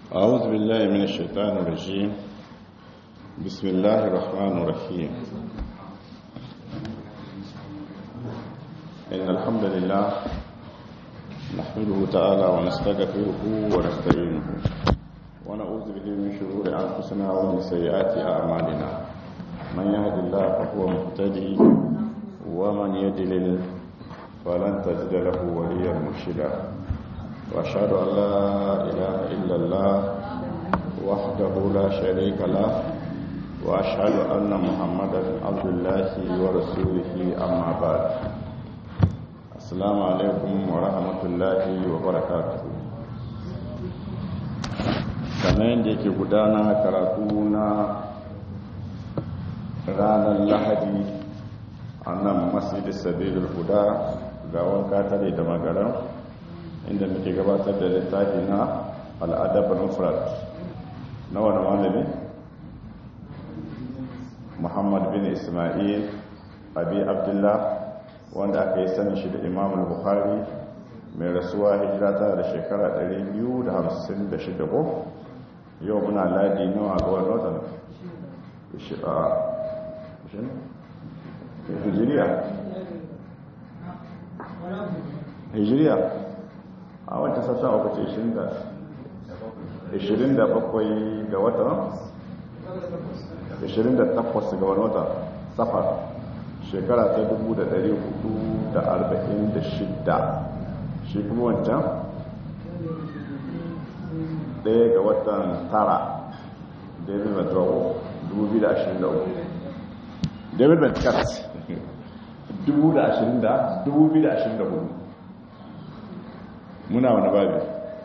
أعوذ بالله من الشيطان الرجيم بسم الله الرحمن الرحيم إن الحمد لله نحمده تعالى ونستغفره ونستعينه ونعوذ به من شرور أنفسنا ومن سيئات أعمالنا من يهد الله فهو مهتدي ومن يضلل فلن تجد له وليا مرشدا واشهد ان لا اله الا الله وحده لا شريك له واشهد ان محمدا عبد الله ورسوله اما بعد السلام عليكم ورحمه الله وبركاته kamar yadda yake gudana karatu na ranar lahadi a nan masjidin sabilul huda ga wanka tare da magaran inda muke gabatar da littafi na al'adab al-mufrad na wani malami muhammad bin ismail abi abdullah wanda aka yi sani shi da imam al-bukhari mai rasuwa hijira ta da shekara 256 ko yau muna ladi nawa ga wani watan hijiriya hijiriya a wata sassa uku ce 27 ga watan 28 ga wani wata safar shekara ta 1446 shi kuma wancan ɗaya ga watan tara david matrawo 2023 david matrawo 2024 muna wani babi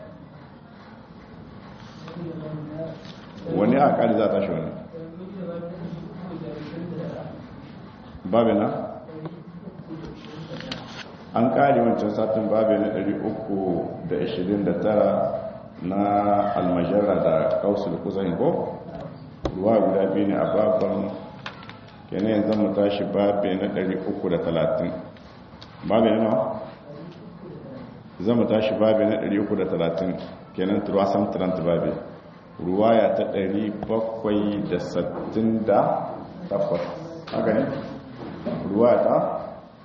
wani a ƙari za ta shi wani babi na an ƙari wancan satin babi na 329 na almajara da kausul kusan ko ruwa guda biyu ne a babban kenan yanzu mu tashi babi na 330 babi na nawa zama tashi babi na 330 kenan turasan trant babi ruwaya ta 768 haka ne ruwaya ta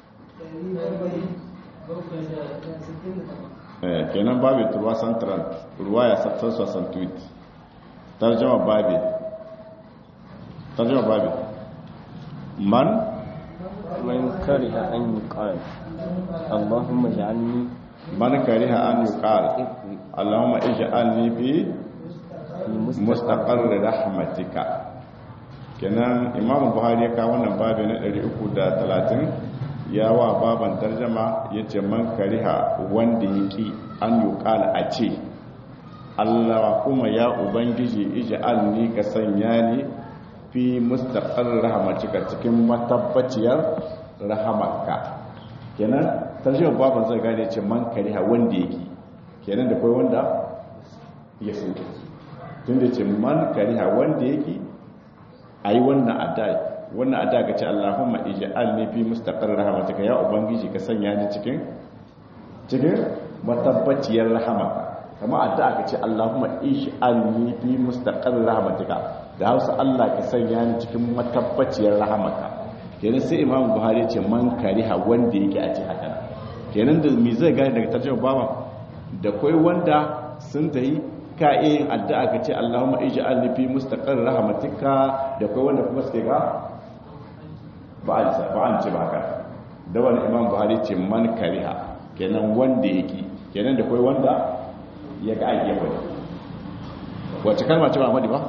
kenan babi turasan trant ruwaya 768 tarjama babi tarjama babi man من كره أن يقال اللهم اجعلني man kariha an yuqal Allahumma ij'alni fi mustaqarr rahmatika kenan Imam Buhari ya kawo wannan babu na 330 ya wa baban tarjuma yace man kariha wanda yaki an yuqal a ce Allah kuma ya ubangiji ij'alni ka sanya ni fi mustaqarr rahmatika cikin matabbaciyar rahamarka kenan tarjiyar baban zai gane ce man kariha wanda yake kenan da kai wanda ya so tun da ce man kariha wanda yake a yi wannan adai wannan adai ga ce allahumma ij'alni fi mustaqarr rahmatika ya ubangiji ka sanya ni cikin cikin matabbaciyar rahamaka kama addu'a ka ce allahumma ij'alni fi mustaqarr rahmatika da Hausa Allah ka sanya ni cikin matabbaciyar rahamaka kenan sai imam buhari ce man kariha wanda yake a ce haka kenan da mi zai gane daga tarjuma baba da kai wanda sun tayi ka yin addu'a ka ce Allahumma ij'alni fi mustaqarr rahmatika da kai wanda kuma suke ga ba an ba an ce ba haka da wani imam buhari ce man kariha kenan wanda yake kenan da kai wanda ya ga ayyuka wani wace kalma ce ba Ahmadi ba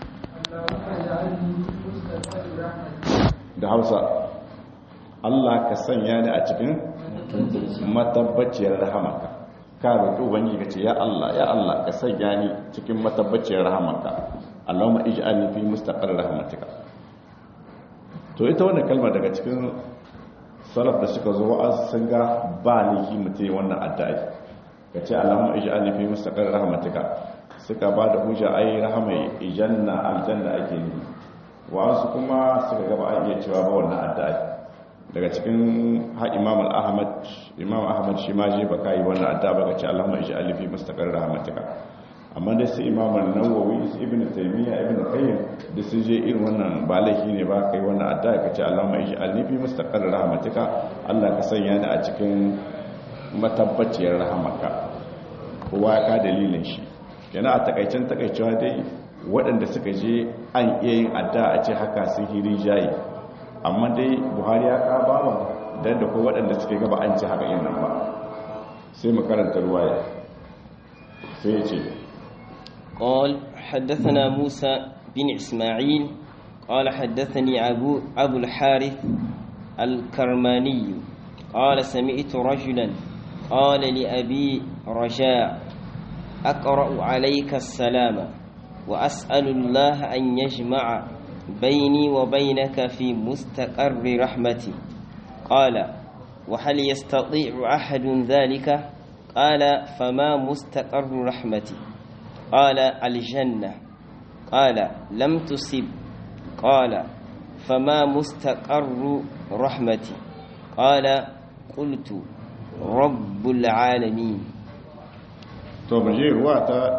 da hausa Allah ka sanya ni a cikin matabbaciyar rahamarka ka roƙi ubangiji ka ce ya Allah ya Allah ka sanya ni cikin matabbaciyar rahamarka Allahumma ij'alni fi mustaqarr rahmatika to ita wannan kalma daga cikin salaf da suka zo wa'az sun ga ba laifi mutum wannan addu'a ka ce Allahumma ij'alni fi mustaqarr rahmatika suka ba da hujja ai rahama ijanna aljanna ake nufi wa'ansu kuma suka gaba a iya cewa ba wannan addu'a daga cikin ha imam al-ahmad imam ahmad shi ma je baka yi wannan addu'a baka ce allahumma ij'al fi mustaqarr rahmatika amma da su imamun nawawi su ibn taymiya ibn qayyim da su je irin wannan ba laifi ne ba kai wannan addu'a kace Allahumma ij'alni fi mustaqarr rahmatika Allah ka sanya ni a cikin matabbaciyar rahamaka kowa ka dalilin shi yana a takaicen takaicewa dai waɗanda suka je an iya yin addu'a a ce haka sun hiri jayi amma dai Buhari ya ka ba dan da ko waɗanda suke gaba an ci haka yin nan ba sai mu karanta ruwaya sai ya ce قال حدثنا موسى بن إسماعيل قال حدثني أبو, أبو الحارث الكرماني قال سمعت رجلا قال لأبي رجاء أقرأ عليك السلام وأسأل الله أن يجمع بيني وبينك في مستقر رحمتي قال وهل يستطيع أحد ذلك قال فما مستقر رحمتي قال الجنة قال لم تصب قال فما مستقر رحمتي قال قلت رب العالمين to baje ruwa ta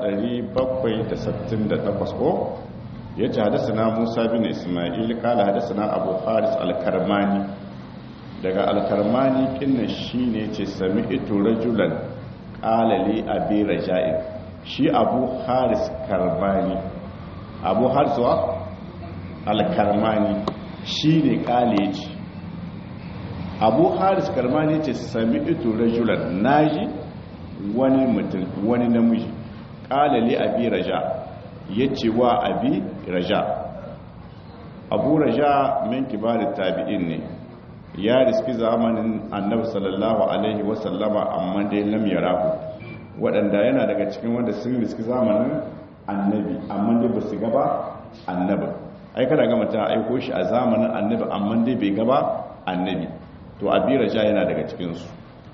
768 ko yace hadasana Musa bin Isma'il kala hadasana Abu Haris al-Karmani daga al-Karmani kinna shine yace sami'tu rajulan qala li abi raja'in shi Abu Haris Karmani Abu Haris wa al-Karmani shine kale yace Abu Haris Karmani yace sami'tu rajulan naji wani mutum wani namiji ƙala li abi raja ya ce wa abi raja abu raja min kibarin tabi'in ne ya riski zamanin annabi sallallahu alaihi wasallama amma dai lam yarahu waɗanda yana daga cikin wanda sun riski zamanin annabi amma dai ba su gaba annabi ai kada gama ta aiko shi a zamanin annabi amma dai bai gaba annabi to abi raja yana daga cikinsu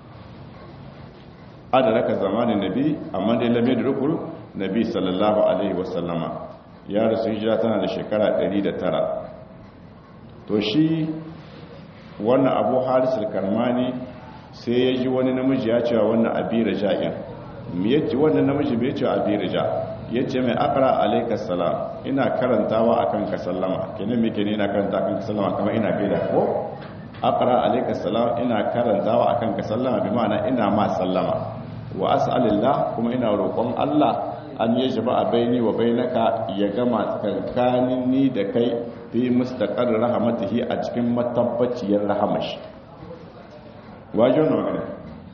adaraka zamanin nabi amma dai lamai da rukul nabi sallallahu alaihi wasallama ya rasu hijira tana da shekara 109 to shi wannan abu haris al-karmani sai ya ji wani namiji ya cewa wannan abi raja'in me yace wannan namiji bai cewa abi raja yace mai aqra alayka salam ina karantawa akan ka sallama kenan me kenan ina karanta akan ka sallama kamar ina gaida ko aqra alayka salam ina karantawa akan ka sallama bi ma'ana ina ma sallama wa as'alillah kuma ina roƙon Allah an yi jama'a baini wa bainaka ya gama tsakanin ni da kai fi mustaqar rahmatihi a cikin matabbaciyar rahamashi waje wannan magana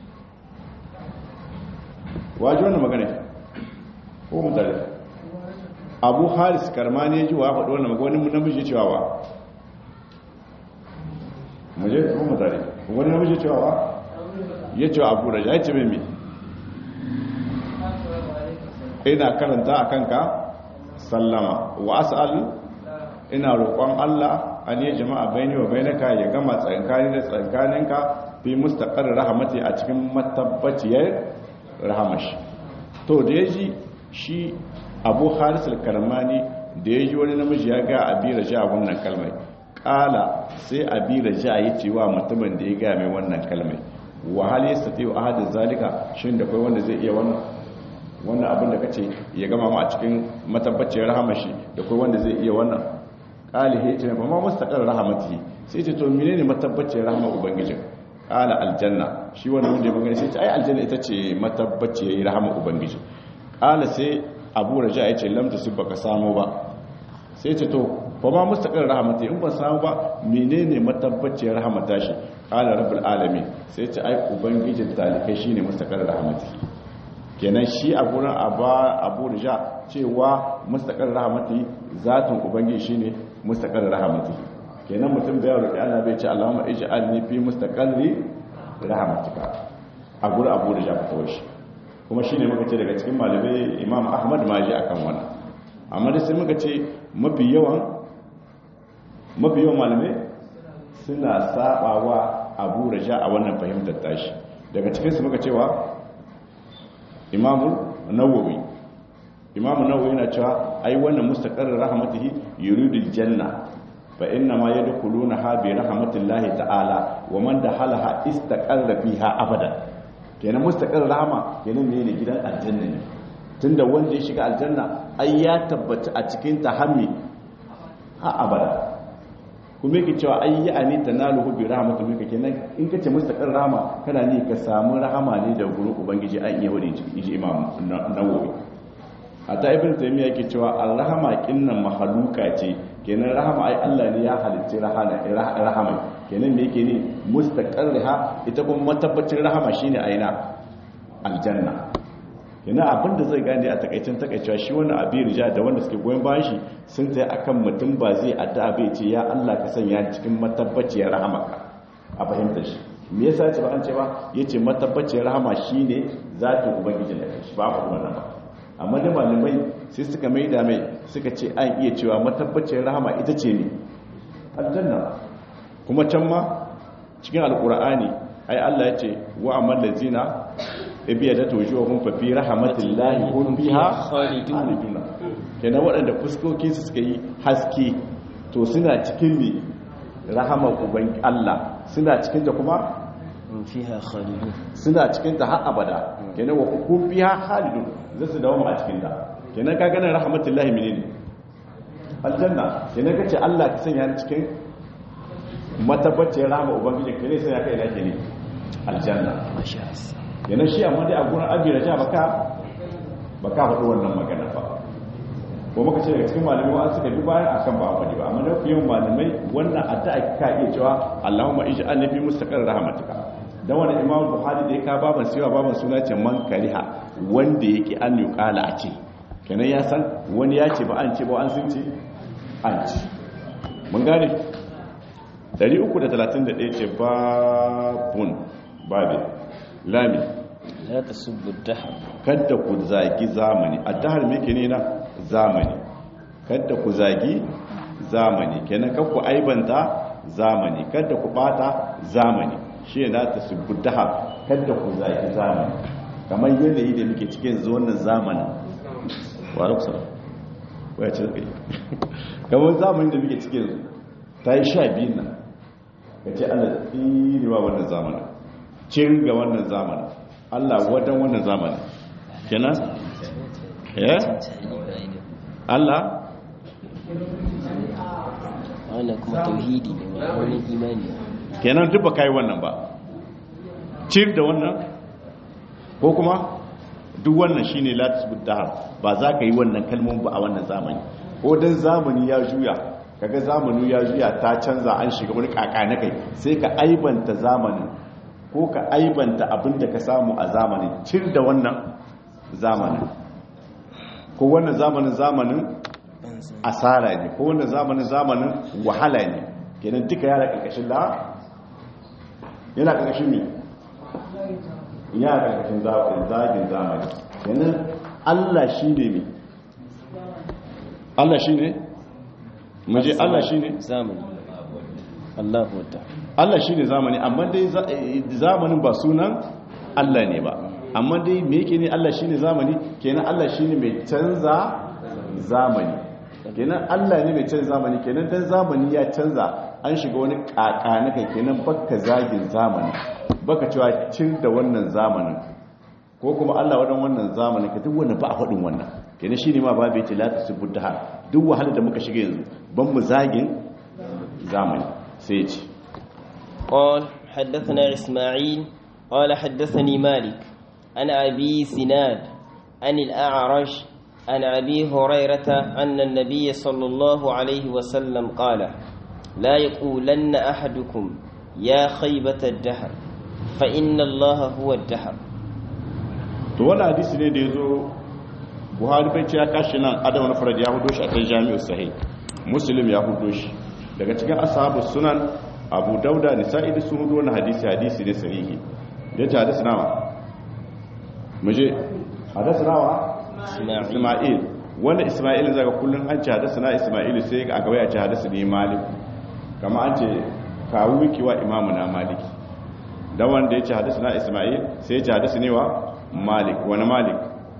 waje wannan magana ko mutane abu haris karmani ya ji wa faɗo wannan magana wani namiji cewa wa muje ko mutane wani namiji cewa wa ya ce abu raja ya ce mai ina karanta a kanka sallama wa as'al ina roƙon Allah an yi jama'a bayani wa bainaka ya gama tsankani da tsankaninka fi mustaqar rahmati a cikin matabbaciyar rahamashi to da yaji shi Abu Haris al-Karmani da yaji wani namiji ya ga Abi Raja wannan kalmai kala sai Abi Raja ya ce wa mutumin da ya ga mai wannan kalmai wa hal yastati ahadu zalika shin da kai wanda zai iya wannan wannan abin da kace ya gama mu a cikin matabbaciyar rahamashi da kai wanda zai iya wannan qalihi ce ba ma mustaqar rahamati sai ce to menene matabbaciyar rahama ubangijin qala aljanna shi wannan wanda ya magana sai ce ai aljanna ita ce matabbaciyar rahama ubangiji qala sai abu raja ya ce lam tusibaka samu ba sai ce to ba ma mustaqar rahamati in ban samu ba menene matabbaciyar rahamata shi qala rabbul alamin sai ce ai ubangijin talikai shine mustaqar rahamati kenan shi a gurin abu rija cewa mustaqar rahmati zatin ubangiji shine mustaqar rahmati kenan mutum bai roƙi Allah bai ce Allahumma ij'alni fi mustaqarri rahmatika a gurin abu rija ka tawo shi kuma shine muka ce daga cikin malamai Imam Ahmad ma ji akan wannan amma da sai muka ce mafi yawan mafi yawan malamai suna sabawa abu rija a wannan fahimtar tashi daga cikin su muka cewa imamu nawawi imamu nawawi yana cewa ai wannan mustaqarrir rahmatihi yuridul janna fa inna ma yadkhuluna ha bi rahmatillahi ta'ala wa man dakhalaha istaqarra fiha abada kenan mustaqarrir rahma kenan ne ne gidan aljanna ne tunda wanda ya shiga aljanna ai ya tabbata a cikin ta hammi ha abada kuma yake cewa ai ya ani tanaluhu bi rahmatin minka kenan in kace mustaqar rahama kana ne ka samu rahama ne da gurin ubangiji an iya wani ji imam nawawi hatta ibn taymiya yake cewa ar-rahama kinnan mahaluka ce kenan rahama ai Allah ne ya halitta rahama rahama kenan me yake ne mustaqarriha ita kuma matabbacin rahama shine aina aljanna kenan abinda zai gane a takaicin takaicewa shi wannan abin rija da wanda suke goyon bayan shi sun tsaye akan mutum ba zai addu'a bai ce ya Allah ka sanya cikin matabbaciyar rahamaka a fahimtar shi me yasa ya ce ba an ce ba yace matabbaciyar rahama shine zatin ubangiji da shi ba ku wannan ba amma da malamai sai suka mai da mai suka ce an iya cewa matabbacin rahama ita ce ne aljanna kuma can ma cikin alkur'ani ai Allah ya ce wa amal lazina ibiya da tojuwa kun fa fi rahmatillahi kun biha khalidun kenan waɗanda fuskokin su suka yi haske to suna cikin ne rahamar uban Allah suna cikin ta kuma fiha khalidun suna cikin ta har abada kenan wa kun biha khalidun zai su dawo a cikin ta kenan ka ganin rahmatullahi menene aljanna kenan kace Allah ka sanya cikin matabbacin rahama ubangiji kare sai ya kai na ke ne aljanna masha kenan shi amma dai a gurin abi raja baka baka faɗi wannan magana ba ko muka ce daga cikin malamai wa suka bi bayan akan ba faɗi ba amma da fiye malamai wannan addu'a ka iya cewa Allahumma ij'alni fi mustaqar rahmatika dan wani imam buhari da ya ka baban siwa baban suna ce man kariha wanda yake an yi kala a ce kenan ya san wani ya ce ba an ce ba an sun ce an ce mun gane 331 ce babun babi lami la tasubbu dahar kadda ku zagi zamani addahar me ke ne na zamani kadda ku zagi zamani kenan kan ku aibanta zamani kadda ku bata zamani shi na ta subuddaha kadda ku zaki zamani kamar yanayi da muke cikin yanzu wannan zamanin wa alaikum waya ce kai kamar zamanin da muke cikin yanzu ta yi sha biyun nan ka ce allah tsinewa wannan zamanin cin ga wannan zamanin allah wadan wannan zamanin kenan eh allah wannan kuma tauhidi ne ba wani imani kenan duk ba kai wannan ba cir da wannan ko kuma duk wannan shine la tasbut dahar ba za ka yi wannan kalmomin ba a wannan zamani ko dan zamani ya juya kaga zamani ya juya ta canza an shiga wani kaka na kai sai ka aibanta zamanin ko ka aibanta abin da ka samu a zamanin cir da wannan zamanin ko wannan zamanin zamanin asara ne ko wannan zamanin zamanin wahala ne kenan duka yana karkashin la yana karkashin me yana karkashin zagin zamani kenan Allah shi ne me Allah shi ne maje Allah shi ne zamani Allahu wata Allah shi ne zamani amma dai zamanin ba sunan Allah ne ba amma dai me yake ne Allah shi ne zamani kenan Allah shi ne mai canza zamani kenan Allah ne mai canza zamani kenan dan zamani ya canza an shiga wani kakanika kenan baka zagin zamani baka cewa cin da wannan zamanin ko kuma Allah wadan wannan zamanin ka duk wannan ba a faɗin wannan kenan shine ma babu yace la tasubbuha duk wahalar da muka shiga yanzu ban mu zagin zamani sai ya ce قال حدثنا إسماعيل قال حدثني مالك عن أبي سناد عن الأعرج عن أبي هريرة أن النبي صلى الله عليه وسلم قال لا يقولن أحدكم يا خيبة الدهر فإن الله هو الدهر to wani hadisi ne da ya zo buhari bai ce ya kashi nan adam na farad ya hudo shi a kan jami'u sahih muslim ya hudo shi daga cikin ashabu sunan abu dauda nisa'i da sun hudo wani hadisi hadisi ne sahihi ya ce hadisi nawa muje hadisi nawa isma'il wanda isma'il zaga kullum an ce hadisi na isma'il sai a gaba ya ce hadisi ne malik kama an ce kawo wiki wa imamu na maliki da wanda ya ce hadisi na isma'il sai ya ce hadisi ne wa malik wani malik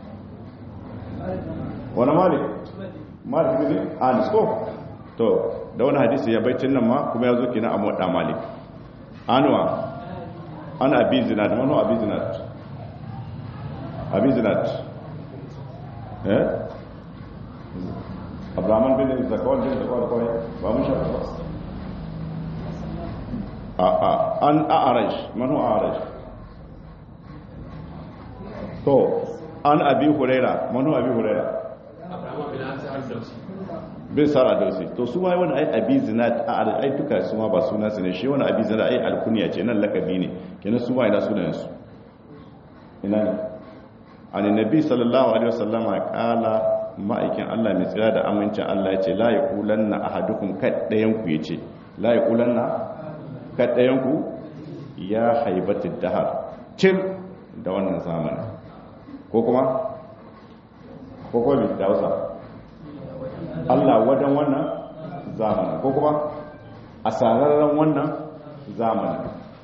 wani malik malik ne anis ko to da wani hadisi ya baitin nan ma kuma ya zo kina a moɗa malik anuwa ana abi zinat manu abi zinat abi zinat eh abraman bin zakawar bin zakawar kawai ba mun shafa ba a a an a'arash manu a'arash to an abi huraira manu abi huraira bin sara dausi to su ma wani ai abi zinat a ai duka su ma ba suna su ne shi wani abi zinat ai alkunya ce nan lakabi ne kenan su ma ina sunan su ina ne an nabi sallallahu alaihi wasallama kala ma'aikin Allah mai tsira da amincin Allah ya ce la yaqulanna ahadukum kaddayan ku yace la yaqulanna kaddayan ku ya haibatid dahar cin da wannan zamanin ko kuma ko kuma bi da wasa Allah wadan wannan zamanin ko kuma asararren wannan zamanin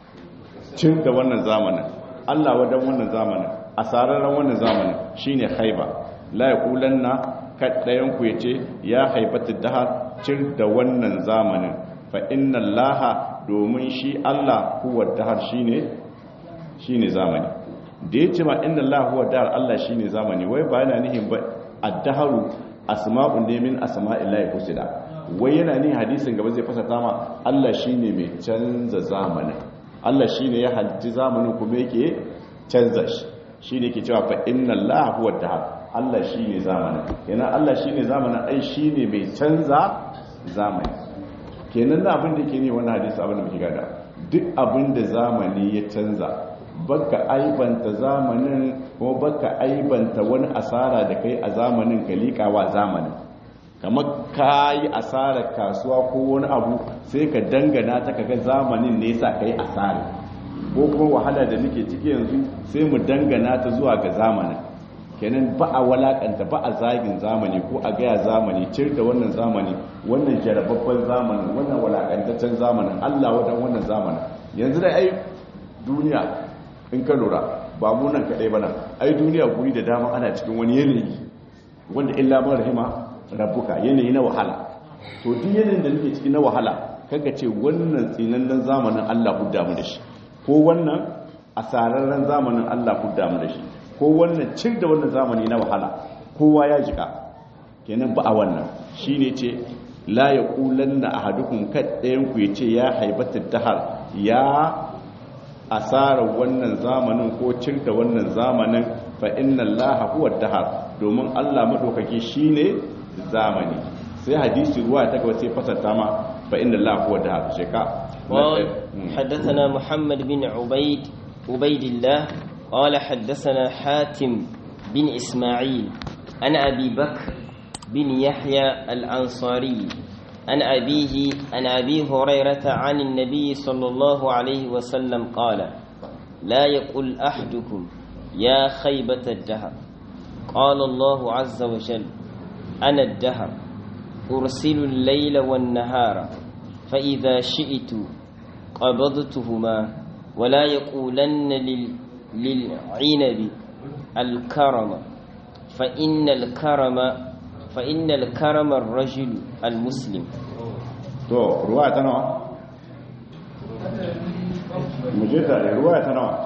cin da wannan zamanin Allah wadan wannan zamanin asararren wannan zamanin shine haiba la yaqulanna kaddayan ku yace ya haibatu dahar cin da wannan zamanin fa inna allaha domin shi Allah huwa dahar shine shine zamani da yace ma inna allaha huwa dahar Allah shine zamani wai ba yana nihin ba ad-daharu asma'un ne min asma'illahi husna wai yana nihin hadisin gaba zai fasata ma Allah shine mai canza zamanin Allah shine ya halci zamanin kuma yake canza shi shine ke cewa fa inna allaha huwa dahar Allah shi ne zamanin yana Allah shi ne zamanin ai shi ne mai canza zamani kenan da abin da ke ne wani hadisi abin da muke gada duk abin da zamani ya canza baka aibanta zamanin kuma baka aibanta wani asara da kai a zamanin ka liƙawa zamanin kamar ka yi asarar kasuwa ko wani abu sai ka dangana ta kaga zamanin ne sa kai asara ko kuma wahala da nake ciki yanzu sai mu dangana ta zuwa ga zamanin kenan ba a walakanta ba a zagin zamani ko a gaya zamani cir da wannan zamani wannan jarababban zamanin wannan walakantaccen zamanin allah wadan wannan zamanin yanzu da ai duniya in ka lura ba mu nan kaɗai ba nan ai duniya guri da dama ana cikin wani yanayi wanda illa man rahima rabbuka yanayi na wahala to duk yanayin da nake ciki na wahala kaga ce wannan tsinannen zamanin allah hudda mu da shi ko wannan asararren zamanin allah hudda mu da shi ko wannan cin da wannan zamani na wahala kowa ya jika kenan ba a wannan shi ne ce la ya kulan na a hadukun kaɗayan ku ya ce ya haibata dahar ya asara wannan zamanin ko cin da wannan zamanin fa inna allaha huwa dahar domin allah maɗaukaki shi ne zamani sai hadisi ruwa ta gaba sai fasarta ma fa inna allaha huwa dahar sheka حدثنا محمد بن عبيد عبيد الله قال حدثنا حاتم بن إسماعيل عن أبي بكر بن يحيى الأنصاري عن أبيه عن أبي هريرة عن النبي صلى الله عليه وسلم قال لا يقول أحدكم يا خيبة الدهر قال الله عز وجل أنا الدهر أرسل الليل والنهار فإذا شئت قبضتهما ولا يقولن لل للعنب الكرم فإن الكرم فإن الكرم الرجل المسلم to ruwa ta nawa muje tare ruwa ta nawa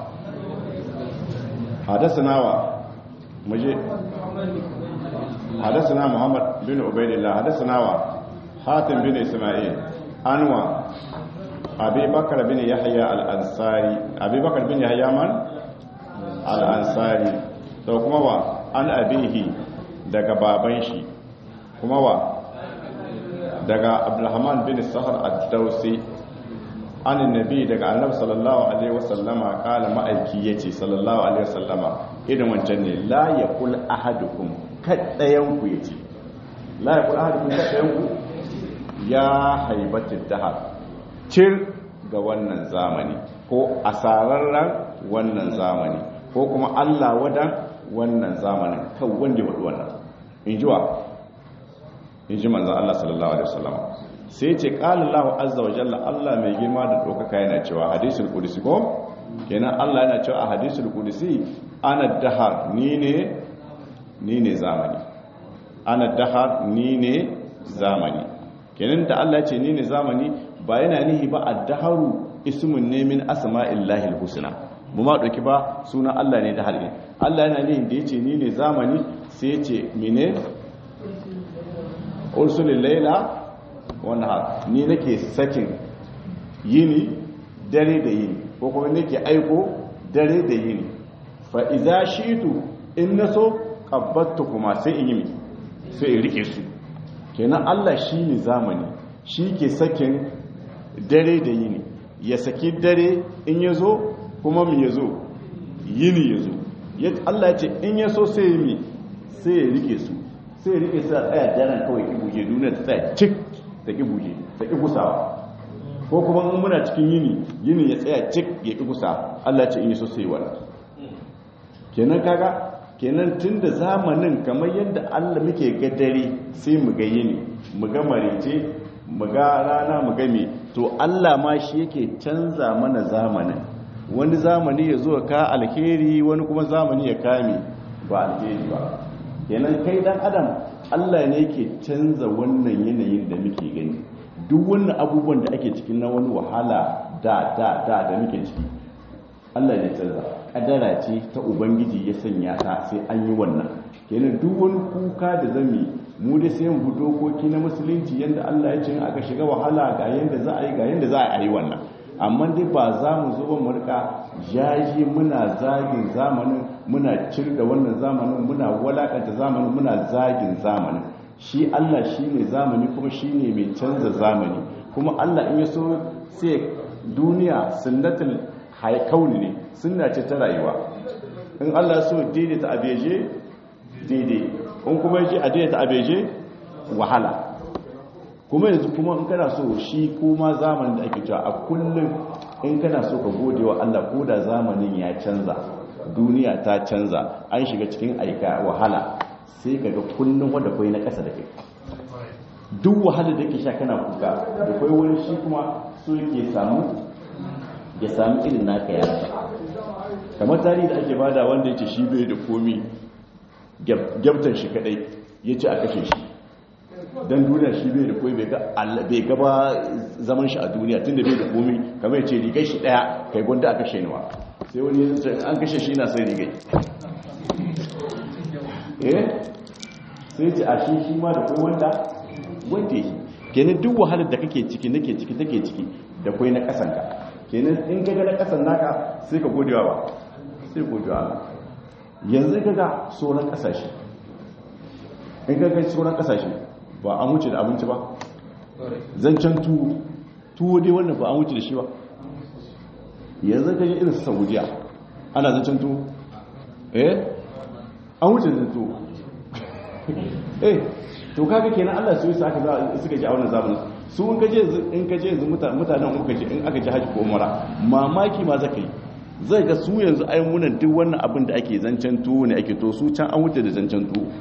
hadasa nawa muje hadasa na muhammad bin ubaidillah hadasa nawa hatim bin isma'il anwa abi bakar bin yahya al-ansari abi bakar bin yahya man al-ansari to kuma wa an abihi daga baban shi kuma wa daga abdulrahman bin sahar ad-dausi an nabi daga annabi sallallahu alaihi wasallama kala ma'aiki yace sallallahu alaihi wasallama idan wancan ne la yakul ahadukum kaddayan ku yace la yakul ahadukum kaddayan ku ya haibatid dahar cir ga wannan zamani ko asararren wannan zamani ko kuma Allah wadan wannan zamanin kan wanda wadu wannan in ji wa in ji manzan Allah sallallahu alaihi wasallam sai ce qala Allah azza wa jalla Allah mai girma da dokaka yana cewa hadisul qudsi ko kenan Allah yana cewa a hadisul qudsi ana dahar ni ne ni ne zamani ana dahar ni ne zamani kenan da Allah ya ce ni ne zamani ba yana nihi ba ad-daharu ismun ne min asma'illahi al-husna mu ma dauki ba sunan Allah ne da harbi Allah yana nihin da yace ni ne zamani sai ce mine ursulil laila wannan har ni nake sakin yini dare da yini ko kuma nake aiko dare da yini fa iza shitu in naso qabbattu kuma sai in yi mi sai in rike su kenan Allah shine zamani shi ke sakin dare da yini ya saki dare in yazo kuma mu yazo yini yazo Allah ya ce in yaso sai yi mi sai ya rike su sai ya rike su a tsaya daren kawai ki buje duniya ta tsaya cik ta ki buje ta ki gusawa ko kuma in muna cikin yini yini ya tsaya cik ya ki gusa Allah ce in yaso sai wannan kenan kaga kenan tunda zamanin kamar yadda Allah muke ga dare sai mu ga yini mu ga marece mu ga rana mu ga me to Allah ma shi yake canza mana zamanin wani zamani ya zo ka alheri wani kuma zamani ya kame ba alheri ba kenan kai dan adam Allah ne yake canza wannan yanayin da muke gani duk wannan abubuwan da ake cikin na wani wahala da da da da muke ciki Allah ne canza kadara ce ta ubangiji ya sanya ta sai an yi wannan kenan duk wani kuka da zami mu da sai mu dokoki na musulunci yanda Allah ya ce aka shiga wahala ga yanda za a yi ga yanda za a yi wannan amma dai ba za mu zo mu rika jaji muna zagin zamanin muna cirda wannan zamanin muna walakanta zamanin muna zagin zamanin shi Allah shi ne zamani kuma shi ne mai canza zamani kuma Allah in ya so sai duniya sunnatul haikauni ne sunna ce ta rayuwa in Allah so daidaita abeje daidai in kuma yaji a daidaita abeje wahala kuma yanzu kuma in kana so shi kuma zamanin da ake cewa a kullum in kana so ka gode wa Allah ko da zamanin ya canza duniya ta canza an shiga cikin aika wahala sai ka ga kullum wanda kai na ƙasa da kai duk wahala da ke sha kana kuka da kai wani shi kuma so yake samu ya sami irin naka ya kamar tarihi da ake bada wanda ya ce shi bai da komi gyabtan shi kadai ya ce a kashe shi don duniya shi bai da komi bai gaba zaman shi a duniya tun da bai da komi kamar ya ce rigai shi daya kai gwanda a kashe niwa sai wani an kashe shi na sai rigai eh sai ce a shi shi ma da kai wanda wanda yi kenan duk wahalar da kake ciki nake ciki take ciki da kai na kasanka kenan in ka ga na kasan naka sai ka godewa ba sai godewa Allah yanzu ka ga sauran kasashe in ka ga sauran kasashe ba an wuce da abinci ba zancen tuwo tuwo dai wannan ba an wuce da shi ba yanzu ka ji irin saudiya ana zancen tuwo eh an wuce da tuwo eh to kaga kenan Allah su yi su aka suka ji a wannan zamanin su in kaje in kaje yanzu mutanen in kaje in aka ji haji ko umara mamaki ma zaka yi zai ga su yanzu ai munan duk wannan abin da ake zancen tuwo ne ake to su can an wuce da zancen tuwo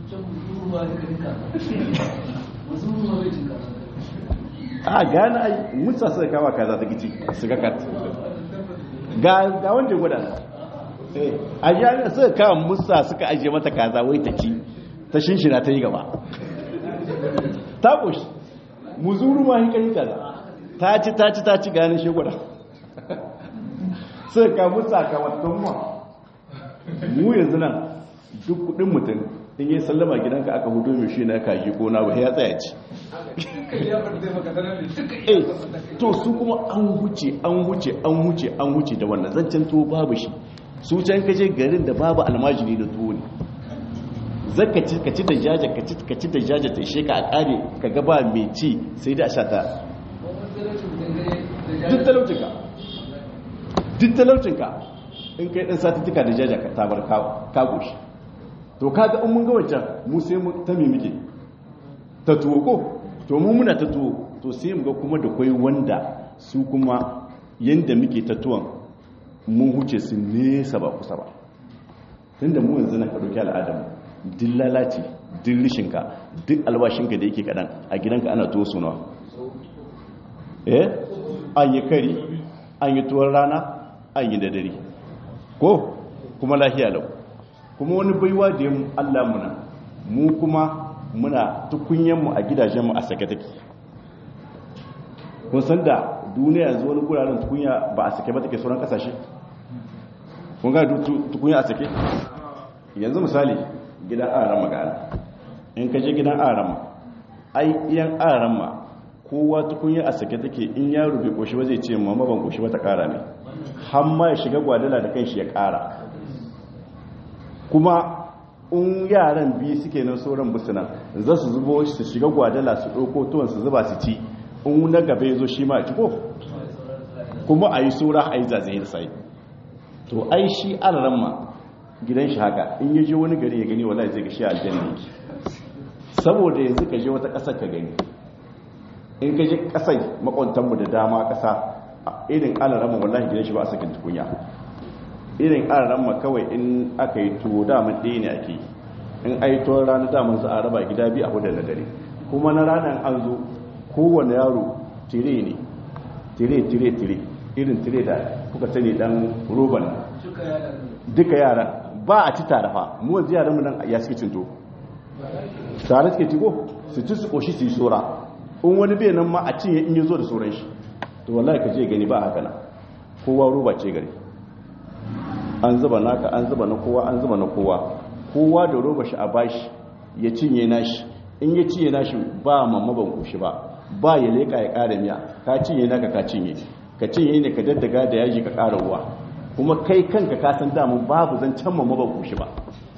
a gane ai musa suka kama kaza ta gici su ga kat ga ga wanda ya gwada eh a jami'a suka kama musa suka ajiye mata kaza wai ta ci ta shinshina ta yi gaba ta ƙoshi muzuru ma hika yi kaza ta ci ta ci ta ci ganin shegwada sai ka mutu sakamakon ma mu yanzu nan duk kudin mutum in yi sallama gidanka aka hudu mai shi na kaji ko na ya tsaya ci eh to su kuma an wuce an wuce an wuce an wuce da wannan zancen tuwo babu shi su can kaje garin da babu almajiri da tuwo ne zaka ci ka ci da jaja ka ci ka ci da jaja ta ishe ka a kare ka ga ba mai ci sai da sha ta duk talaucinka duk talaucinka in kai dan satuttuka da jaja ka tabar ka goshi to kaga in mun ga wancan mu sai mu ta me muke ta tuwo ko to mu muna ta tuwo to sai mu ga kuma da kwai wanda su kuma yanda muke ta tuwon mun huce su nesa ba kusa ba tunda mu yanzu na ka dauki al'adamu duk lalace duk rishinka duk albashinka da yake kadan a gidanka ana tuwo sunawa eh an yi kari an yi tuwon rana an yi da dare ko kuma lahiya lau kuma wani baiwa da yin allah muna mu kuma muna tukunyenmu a gidajenmu a sake take kun san da duniya yanzu wani guraren tukunya ba a sake ba take sauran kasashe kun ga tukunya a sake yanzu misali gidan arama ga in ka je gidan arama ai iyan arama kowa tukunya a sake take in yaro bai koshi ba zai ce mama ban koshi ba ta kara ne har ma ya shiga gwadala da kanshi ya kara kuma in yaran biyu suke nan sauran busuna za su zubo su shiga gwadala su ɗauko tuwon su zuba su ci in na gaba ya zo shi ma a ci ko kuma a yi saura a yi zazzaye da sai to ai shi alaramma gidan shi haka in yaje wani gari ya gani wallahi zai ga shi aljanna yake saboda yanzu ka je wata ƙasar ka gani in ka je ƙasai makwantanmu da dama ƙasa irin alaramma wallahi gidan shi ba a sakin tukunya irin alaramma kawai in aka yi tuwo daman ɗaya ne ake yi in a yi tuwon ranar daman za a raba gida biyu a hudu na dare kuma na ranar an zo kowane yaro tire ne tire tire tire irin tire da kuka sani dan roban duka yara ba a ci tare fa mu wanzu yaran mu nan ya suke cinto tare suke ciko su ci su koshi su yi sora in wani bai nan ma a cinye in yi zo da soran shi to wallahi ka je gani ba haka na kowa roba ce gari an zuba naka an zuba na kowa an zuba na kowa kowa da roba shi a bashi ya cinye nashi in ya cinye nashi ba mamma ban koshi ba ba ya leka ya kara miya ka cinye naka ka cinye ka cinye ne ka daddaga da yaji ka kara ruwa kuma kai kanka ka san damun babu zan can mamma ban koshi ba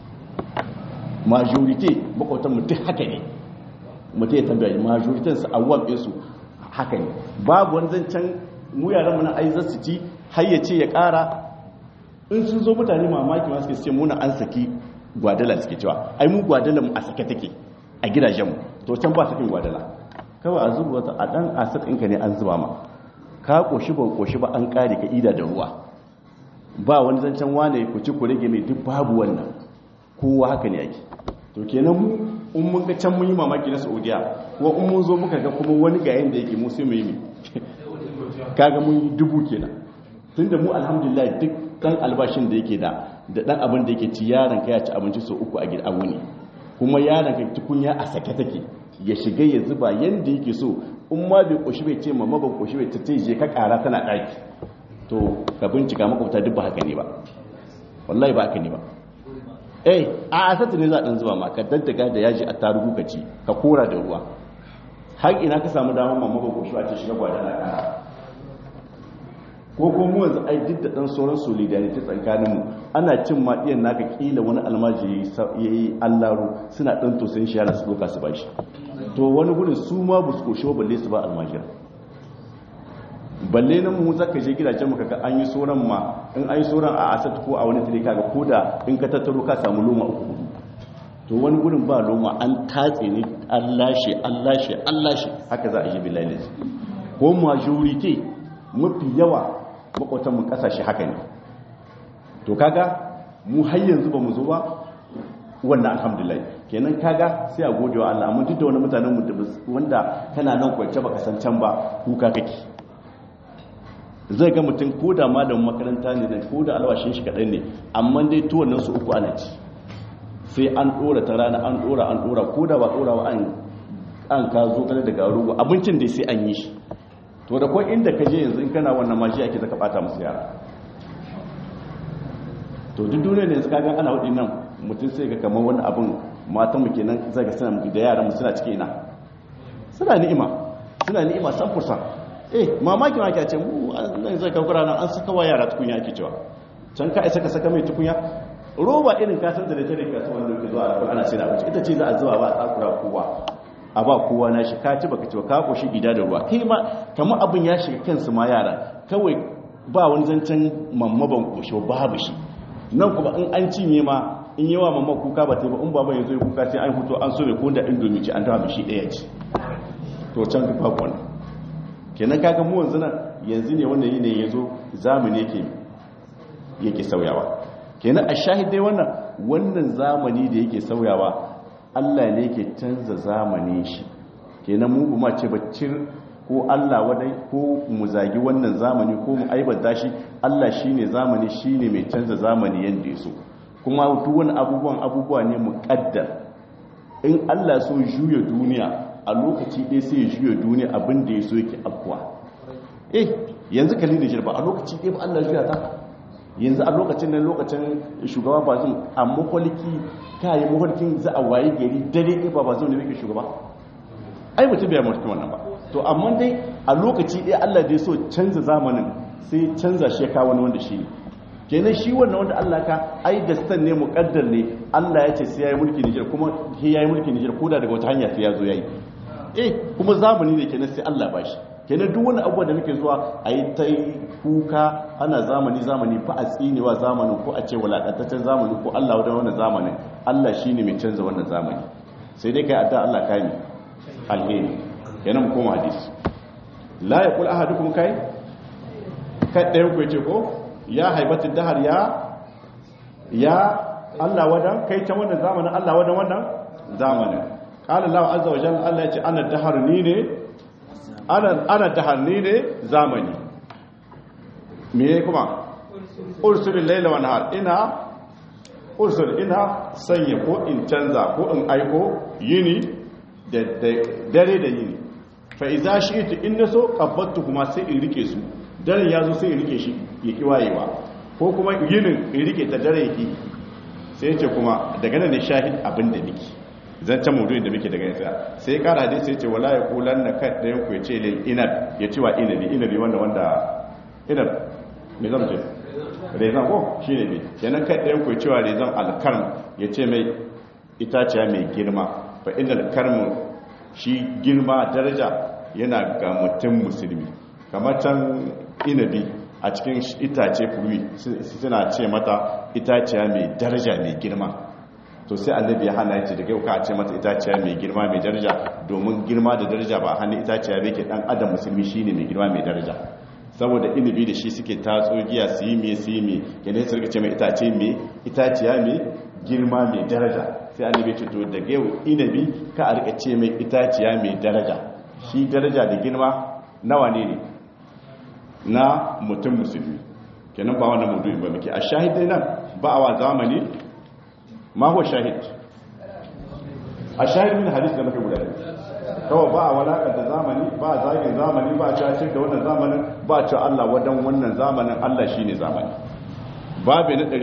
majority makwatan mutum haka ne mutum ya tambaya majoritin su awwam ɗinsu haka ne babu wani zancen mu yaran mu na ai za su ci har ya ce ya kara in sun zo mutane mamaki ma suke ce muna an saki gwadala suke cewa ai mu gwadala mu a sake take a gidajenmu to can ba sakin gwadala kawai a zuba wata a dan asir ɗinka ne an zuba ma ka koshi ba koshi ba an kare ka ida da ruwa ba wani zancen wane ku ci ku rage mai duk babu wannan kowa haka ne ake to kenan mu in mun ga can mun yi mamaki na saudiya ko in mun zo muka ga kuma wani ga yanda yake mu sai mu yi kaga mun yi dubu kenan tunda mu alhamdulillah duk dan albashin da yake da da dan abin da yake ci yaron ka ya ci abinci sau uku a gida a wuni kuma yaron ka tukunya a sake take ya shiga ya zuba yanda yake so in ma bai koshi bai ce mamma ban koshi bai ta ce je ka kara tana daki to ka bincika makwabta duk ba haka ne ba wallahi ba haka ne ba eh a asatu ne za a dan zuba ma ka daddaga da yaji a tarugu ka ci ka kora da ruwa har ina ka samu damar mamma ban koshi ba ta shiga gwada na kara ko ko mu yanzu ai duk da dan sauran solidarity tsakaninmu ana cin ma iyan naka kila wani almaji yayi allaro suna dan to sun shiyara su doka su bashi to wani gurin su ma bu su koshi balle su ba almajira balle nan mu zaka je gidajen mu kaga an yi sauran ma in an yi sauran a asat ko a wani tare kaga koda in ka tattaro ka samu loma uku to wani gurin ba loma an tatse ne an lashe an lashe an lashe haka za a yi billahi ko majority mafi yawa makwatanmu kasashe haka ne to kaga mu har yanzu ba mu zo ba wannan alhamdulillah kenan kaga sai a gode wa Allah amma duk da wani mutanen mu wanda kana nan kwance baka san can ba kuka kake zai ga mutum ko da malamin makaranta ne da ko da alwashin shi kadan ne amma dai tuwon nan su uku ana ci sai an dora ta rana an dora an dora ko da ba dora wa an an ka zo kana da garuwa abincin dai sai an yi shi to da kwan inda ka je yanzu in kana wannan mashi ake zaka bata musu yara to duk duniya ne yanzu kagan ana hudin nan mutum sai ga kamar wani abin matan mu kenan zai ga suna da yaran mu suna cikin ina suna ni'ima suna ni'ima san fursa eh mamaki ma ake ce mu nan zai kankura nan an saka wa yara tukunya ake cewa can ka isa ka saka mai tukunya roba irin kasar da ta rika su wanda ke zuwa ana sai da abinci ita ce za a zuwa ba a tsakura kowa a ba kowa na shi ka ci baka ci ka koshi gida da ruwa kai ma kamar abin ya shiga kansu ma yara kawai ba wani zancen mamma ban koshi babu shi nan kuma in an cinye ma in yawa mamma kuka ba ta ba in baban ya zo kuka sai an fito an so mai ko da indomi ci an tawa shi ɗaya ci to can ka babu wannan kenan kaga mu yanzu nan yanzu ne wannan yanayi ya zo zamani yake yake sauyawa kenan a shahidai wannan wannan zamani da yake sauyawa Allah ne ke canza zamani shi kenan mu kuma ce baccin ko Allah wadai ko mu zagi wannan zamani ko mu aibata shi Allah shine zamani shine mai canza zamani yanda ya so kuma duk wani abubuwan abubuwa ne muqaddar in Allah so juya duniya a lokaci ɗaya sai ya juya duniya abin da ya so yake afkuwa eh yanzu kalli da shirba a lokaci ɗaya ba Allah juya ta yanzu a lokacin nan lokacin shugaba ba zan a makwalki ka yi makwalkin za a waye gari dare ɗaya ba ba zan ne shugaba ai mutum bai mulki wannan ba to amma dai a lokaci ɗaya Allah dai so canza zamanin sai canza shi ka wani wanda shi ne kenan shi wannan wanda Allah ka ai da stan ne muqaddar ne Allah ya ce sai yayi mulki Niger kuma sai yayi mulki Niger koda daga wata hanya sai ya zo yayi eh kuma zamani ne kenan sai Allah ba shi kenan duk wani abuwa da muke zuwa a yi ta kuka ana zamani zamani fa a tsinewa zamanin ko a ce walakantaccen zamani ko Allah wadda wannan zamanin Allah shi ne mai canza wannan zamani sai dai kai adda Allah kai ne alheri kenan mu koma hadisi la yaqul ahadukum kai kai ɗayan ku ce ko ya haibatu dahar ya ya Allah wadan kai can wannan zamanin Allah wadan wannan zamanin qala Allah azza wa jalla Allah ya ce ana dahar ni ne ana tahanni ne zamani me kuma ursulin laila wa nahar ina ursul ina sanya ko in canza ko in aiko yini da dare da yini fa idza shi'tu in naso qabbattu kuma sai in rike su daren yazo sai in rike shi ya ki wayewa ko kuma yinin in rike ta dare yake sai ce kuma daga nan ne shahid abin da nake zancen maudu'in da muke daga yasa sai kara hadisi sai ce wala ya kulan na kan ɗayan ku ya ce lil inab ya ci wa inabi inabi wanda wanda inab me zan ce rezan ko shi ne ne kenan kan ɗayan ku ya ce wa rezan alkarm ya ce mai itaciya mai girma fa inda alkarm shi girma daraja yana ga mutum musulmi kamar can inabi a cikin itace furuwi suna ce mata itaciya mai daraja mai girma to sai annabi ya hana yace daga ka ce mata itaciya mai girma mai daraja domin girma da daraja ba hannun itaciya bai ke dan adam musulmi shine mai girma mai daraja saboda inibi da shi suke tatso giya su yi mai su yi mai kenan su rika ce mai itace mai itaciya mai girma mai daraja sai annabi ce to daga yau inabi ka a rika ce mai itaciya mai daraja shi daraja da girma nawa ne ne na mutum musulmi kenan ba wannan mudu'in ba muke a shahidai nan ba a wa zamani ma huwa shahid a shahid min hadis da muke guda kawai ba a walakar da zamani ba a zagin zamani ba a cacin da wannan zamanin ba a cewa Allah wadan wannan zamanin Allah shi ne zamani babi na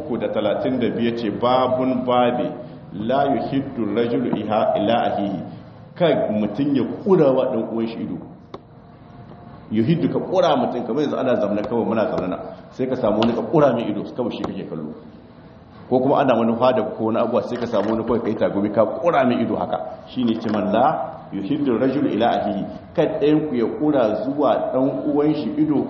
335 ce babun babi la yuhiddu rajulu iha ila ahihi kai mutum ya kura wa dan uwan shi ido yuhiddu ka kura mutum kamar yanzu ana zamana kawai muna zamana sai ka samu wani ka kura mai ido kawai shi kake kallo ko kuma ana wani fada ko wani abuwa sai ka samu wani kawai kai tagumi ka kura mai ido haka shine ce man la yuhiddu rajul ila ahihi kad ɗayan ku ya kura zuwa dan uwan shi ido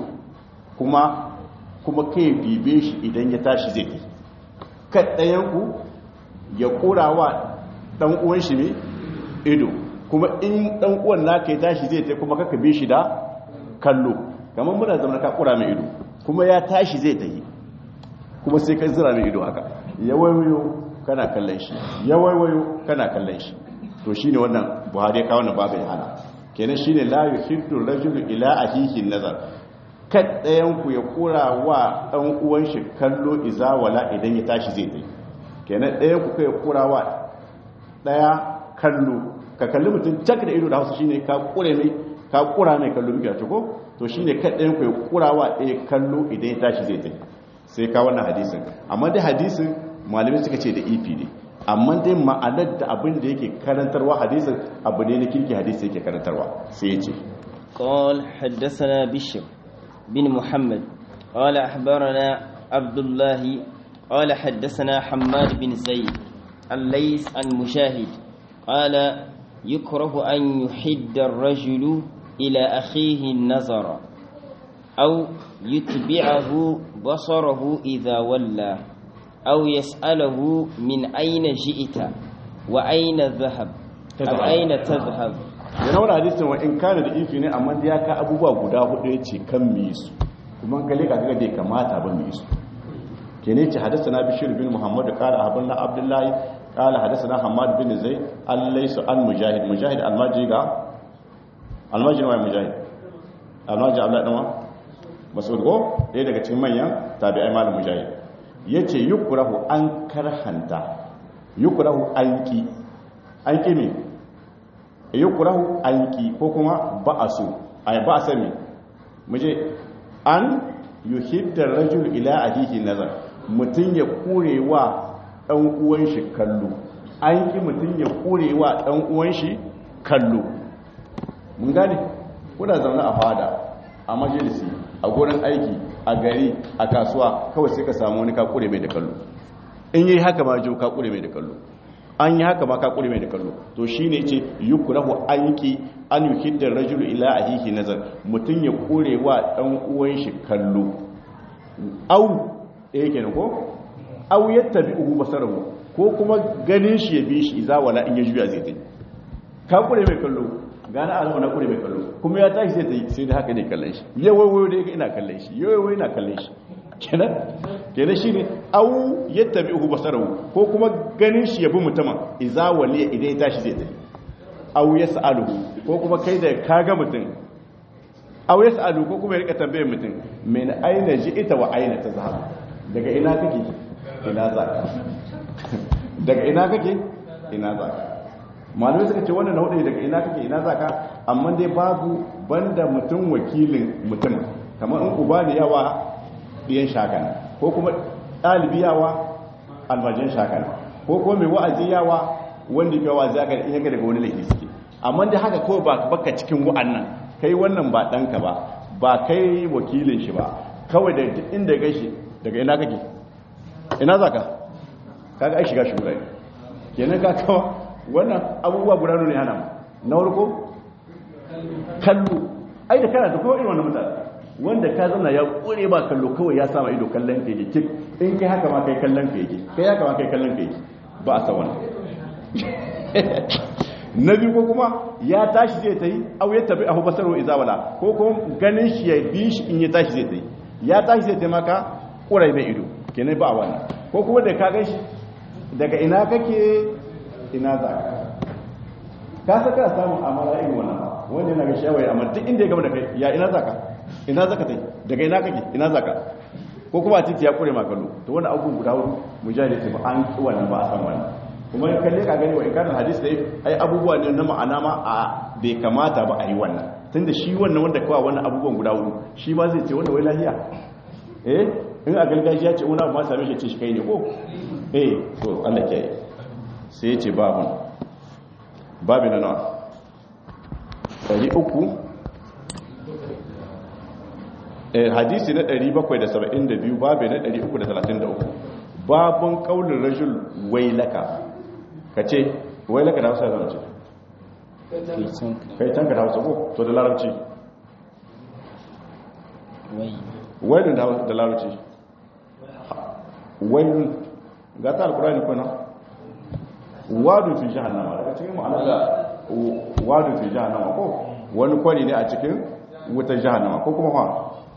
kuma kuma kai bibe shi idan ya tashi zai yi kad ɗayan ku ya kura wa dan uwan shi ne ido kuma in dan uwan naka ya tashi zai ta kuma kaka bi shi da kallo kamar muna zama ka kura mai ido kuma ya tashi zai ta yi kuma sai ka zira mai ido haka ya waiwayo kana kallon shi ya waiwayo kana kallon shi to shine wannan buhari ya kawo na babu ya hana kenan shine la yuhiddu rajulu ila ahihi nazar kad ɗayan ku ya kura wa ɗan uwan shi kallo iza wala idan ya tashi zai tai kenan ɗayan ku kai kura wa ɗaya kallo ka kalli mutum cak da ido da hausa shine ka kure mai ka kura mai kallo muke ta ko to shine kad ɗayan ku ya kura wa ɗaya kallo idan ya tashi zai tai sai ka wannan hadisin amma dai hadisin malamai suka ce da ifi ne amma dai ma'anar da abin da yake karantarwa hadisin abu ne na kirki hadisi yake karantarwa sai ya ce قال حدثنا بشر بن محمد قال أخبرنا عبد الله قال حدثنا حماد بن زيد الليث عن مشاهد قال يكره أن يحد الرجل إلى أخيه النظر أو يتبعه بصره إذا ولى أو يسأله من أين جئت وأين ذهب أو أين تذهب yana wani hadisin wa in kana da ifi ne amma ya ka abubuwa guda hudu ya ce kan mu yi su kuma gale ka ga bai kamata ba mu yi su ke ne ce hadasa na bishir bin muhammad kala abin na abdullahi kala hadasa na hamad bin zai allai su an mujahid mujahid almaji ga almaji wa mujahid almaji abdullahi ɗanwa masu ko ɗaya daga cikin manyan tabi'ai malam mujahid ya ce yukurahu an karhanta yukurahu an ki an ki me yukurahu an ki ko kuma ba a so a ba a sami muje an yuhiddar rajul ila ahihi nazar mutum ya kurewa dan uwan shi kallo an ki mutum ya kurewa dan uwan shi kallo mun gane kuna zaune a fada a majalisi a gurin aiki a gari a kasuwa kawai sai ka samu wani ka kure mai da kallo in yi haka ma jo ka kure mai da kallo an yi haka ma ka kure mai da kallo to shine ce yukrahu anki an yuhidda rajulu ila ahihi nazar mutun ya kure wa dan uwan shi kallo au eh kenan ko au yattabi'uhu basarahu ko kuma ganin shi ya bi shi iza wala in ya juya zai tai ka kure mai kallo gana alama na kure mai kallo kuma ya tashi sai ta yi sai da haka ne kallon shi yawai wayo da ina kallon shi yawai wayo ina kallon shi kenan kenan shine au yattabi'uhu basarahu ko kuma ganin shi ya bi mutumin iza wali idan ya tashi zai tafi au yas'aluhu ko kuma kai da kaga mutum au yas'alu ko kuma ya rika tambayar mutum min aina ji'ita wa aina tazhab daga ina kake ina zaka daga ina kake ina zaka malamai suka ce wannan na hudu daga ina kake ina zaka amma dai babu banda mutum wakilin mutum kamar in uba da yawa biyan shakana ko kuma ɗalibi yawa almajin shakana ko kuma mai wa'azi yawa wanda ya wa'azi aka iya ga daga wani laifi suke amma dai haka kawai ba baka cikin wa'annan kai wannan ba ɗanka ba ba kai wakilin shi ba kawai da inda gashi daga ina kake ina zaka kaga ai shiga shugura kenan ka kawa wannan abubuwa guda ne hana na farko kallo ai da kana da kowa irin wannan mutane wanda ka zana ya kure ba kallo kawai ya sama ido kallon ka yake in kai haka ma kai kallon ka yake kai haka ma kai kallon ka yake ba a sa wannan na biyu ko kuma ya tashi zai ta yi au ya tabi ahu basaro izawala ko kuma ganin shi ya bi shi in ya tashi zai ta yi ya tashi zai taimaka kurai mai ido kenan ba a wannan ko kuma da ka gan shi daga ina kake ina za ka ka saka samun amara irin wannan ba wanda yana ga shawai amma duk inda ya gama da kai ya ina za ka ina za ka tai daga ina kake ina za ka ko kuma a titi ya kure makallo to wani abubuwan guda hudu mujahid ce ba an ki wannan ba a san wannan kuma in kalle ka gani wa ikarin hadis dai ai abubuwa ne na ma'ana ma a bai kamata ba a yi wannan tunda shi wannan wanda kawai wannan abubuwan guda hudu shi ma zai ce wanda wai lahiya eh in a gargajiya ce wani abu ma same shi ce shi kai ne ko eh to Allah ke sai ya ce babun babi na nawa ɗari uku hadisi na 772 babi na 333 babun kaulin rajul wailaka ka ce wailaka da hausa zama ce kai tanka da hausa ko to da larabci wailun da larabci wailun ga ta alkurani kuna wadun fi jahannama daga cikin ma'anar da wadun fi jahannama ko wani kwari ne a cikin wutar jahannama ko kuma ha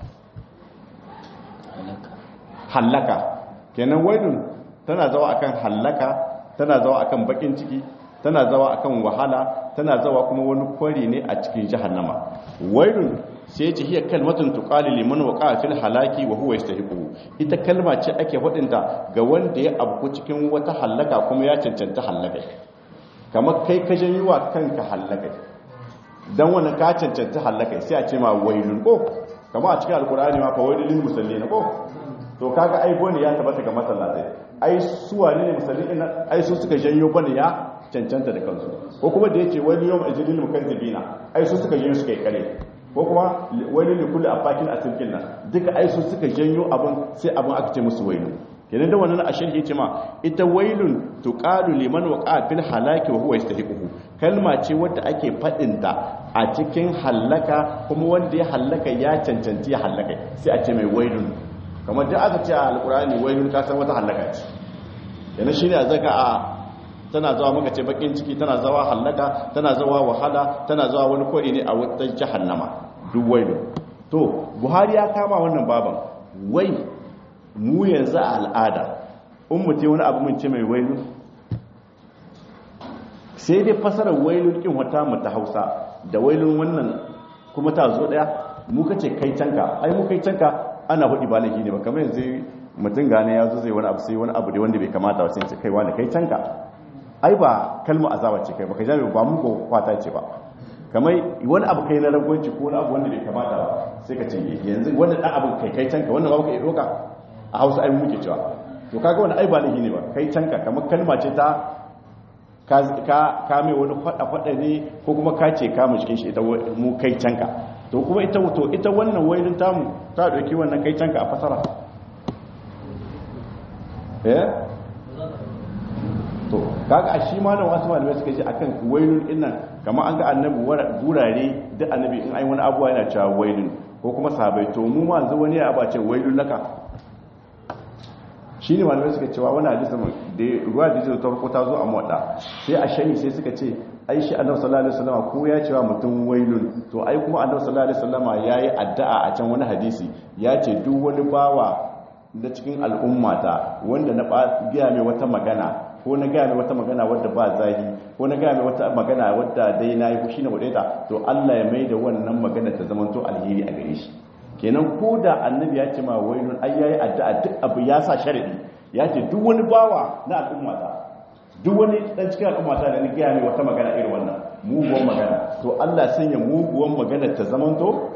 hallaka kenan wailun tana zawa akan hallaka tana zawa akan bakin ciki tana zawa akan wahala tana zawa kuma wani kwari ne a cikin jahannama wailun sai ce hiya kalmatun tuqali liman waqa fil halaki wa huwa yastahiqu ita kalma ce ake hudinta ga wanda ya abu cikin wata hallaka kuma ya cancanta hallaka kamar kai ka janyo wa kanka hallaka dan wannan ka cancanta hallaka sai a ce ma wailun ko kamar a cikin alkur'ani ma fa wailul lil musallin ko to kaga ai bone ya tabbata ga masallatai ai su wane ne musallin ai su suka janyo bane ya cancanta da kansu ko kuma da yake wani yawm ajlil mukazzibina ai su suka janyo suka yi kare ko kuma wani ne kullu afakin asirkin nan duka ai su suka janyo abin sai abin aka ce musu wailu kenan da wannan a sharhi ce ma ita wailun tuqalu liman waqa fil halaki wa huwa yastahiquhu kalma ce wadda ake fadin ta a cikin hallaka kuma wanda ya hallaka ya cancanci ya hallaka sai a ce mai wailun kamar da aka ce a alkurani wailun ka san wata hallaka ce yana shine a zaka a tana zawa maka ce bakin ciki tana zawa hallaka tana zawa wahala tana zawa wani kwari ne a wata jahannama duk wailu to buhari ya kama wannan baban wai mu yanzu a al'ada in mutum wani abu mun ce mai wailu sai dai fasarar wailun kin wata mu ta hausa da wailun wannan kuma ta zo daya mu kace kai canka ai mu kai canka ana hudi ba laifi ne ba kamar yanzu mutum gane ya zo zai wani abu sai wani abu da wanda bai kamata ba sai ce kai wani kai canka ai ba kalma azaba ce kai ba ka jami ba mu ko kwata ce ba kamar wani abu kai na ragwanci ko wani abu wanda bai kamata ba sai ka ce yanzu wannan dan abin kai kai canka wannan ba ka iya doka a Hausa ai muke cewa to kaga wannan ai ba lahi ne ba kai canka kamar kalma ce ta ka ka mai wani fada fada ne ko kuma ka ce ka mu cikin shi ita mu kai canka to kuma ita to ita wannan wailin tamu ta dauki wannan kai canka a fasara eh to kaga a shi ma nan wasu malamai suka ce akan wailun dinnan kamar an ga annabi gurare duk annabi in ai wani abuwa yana cewa wailun ko kuma sahabbai to mu ma yanzu wani ya abace wailun laka shi ne malamai suka cewa wani hadisi da ruwa da ta farko ta zo a muwadda sai a shani sai suka ce ai shi annabi sallallahu alaihi wasallam ko ya cewa mutum wailun to ai kuma annabi sallallahu alaihi wasallam yayi addu'a a can wani hadisi ya ce duk wani bawa da cikin al'ummata wanda na gaya mai wata magana ko na gaya mai wata magana wadda ba zahi ko na gaya mai wata magana wadda dai na yi fushi na wadata to Allah ya mai da wannan magana ta zama to alheri a gare shi kenan ko da annabi ya ce ma wailun ai yayi addu'a duk abu ya sa sharadi ya ce duk wani bawa na al'ummata duk wani dan cikin al'ummata da ni gaya mai wata magana irin wannan muguwan magana to Allah sanya muguwan magana ta zama to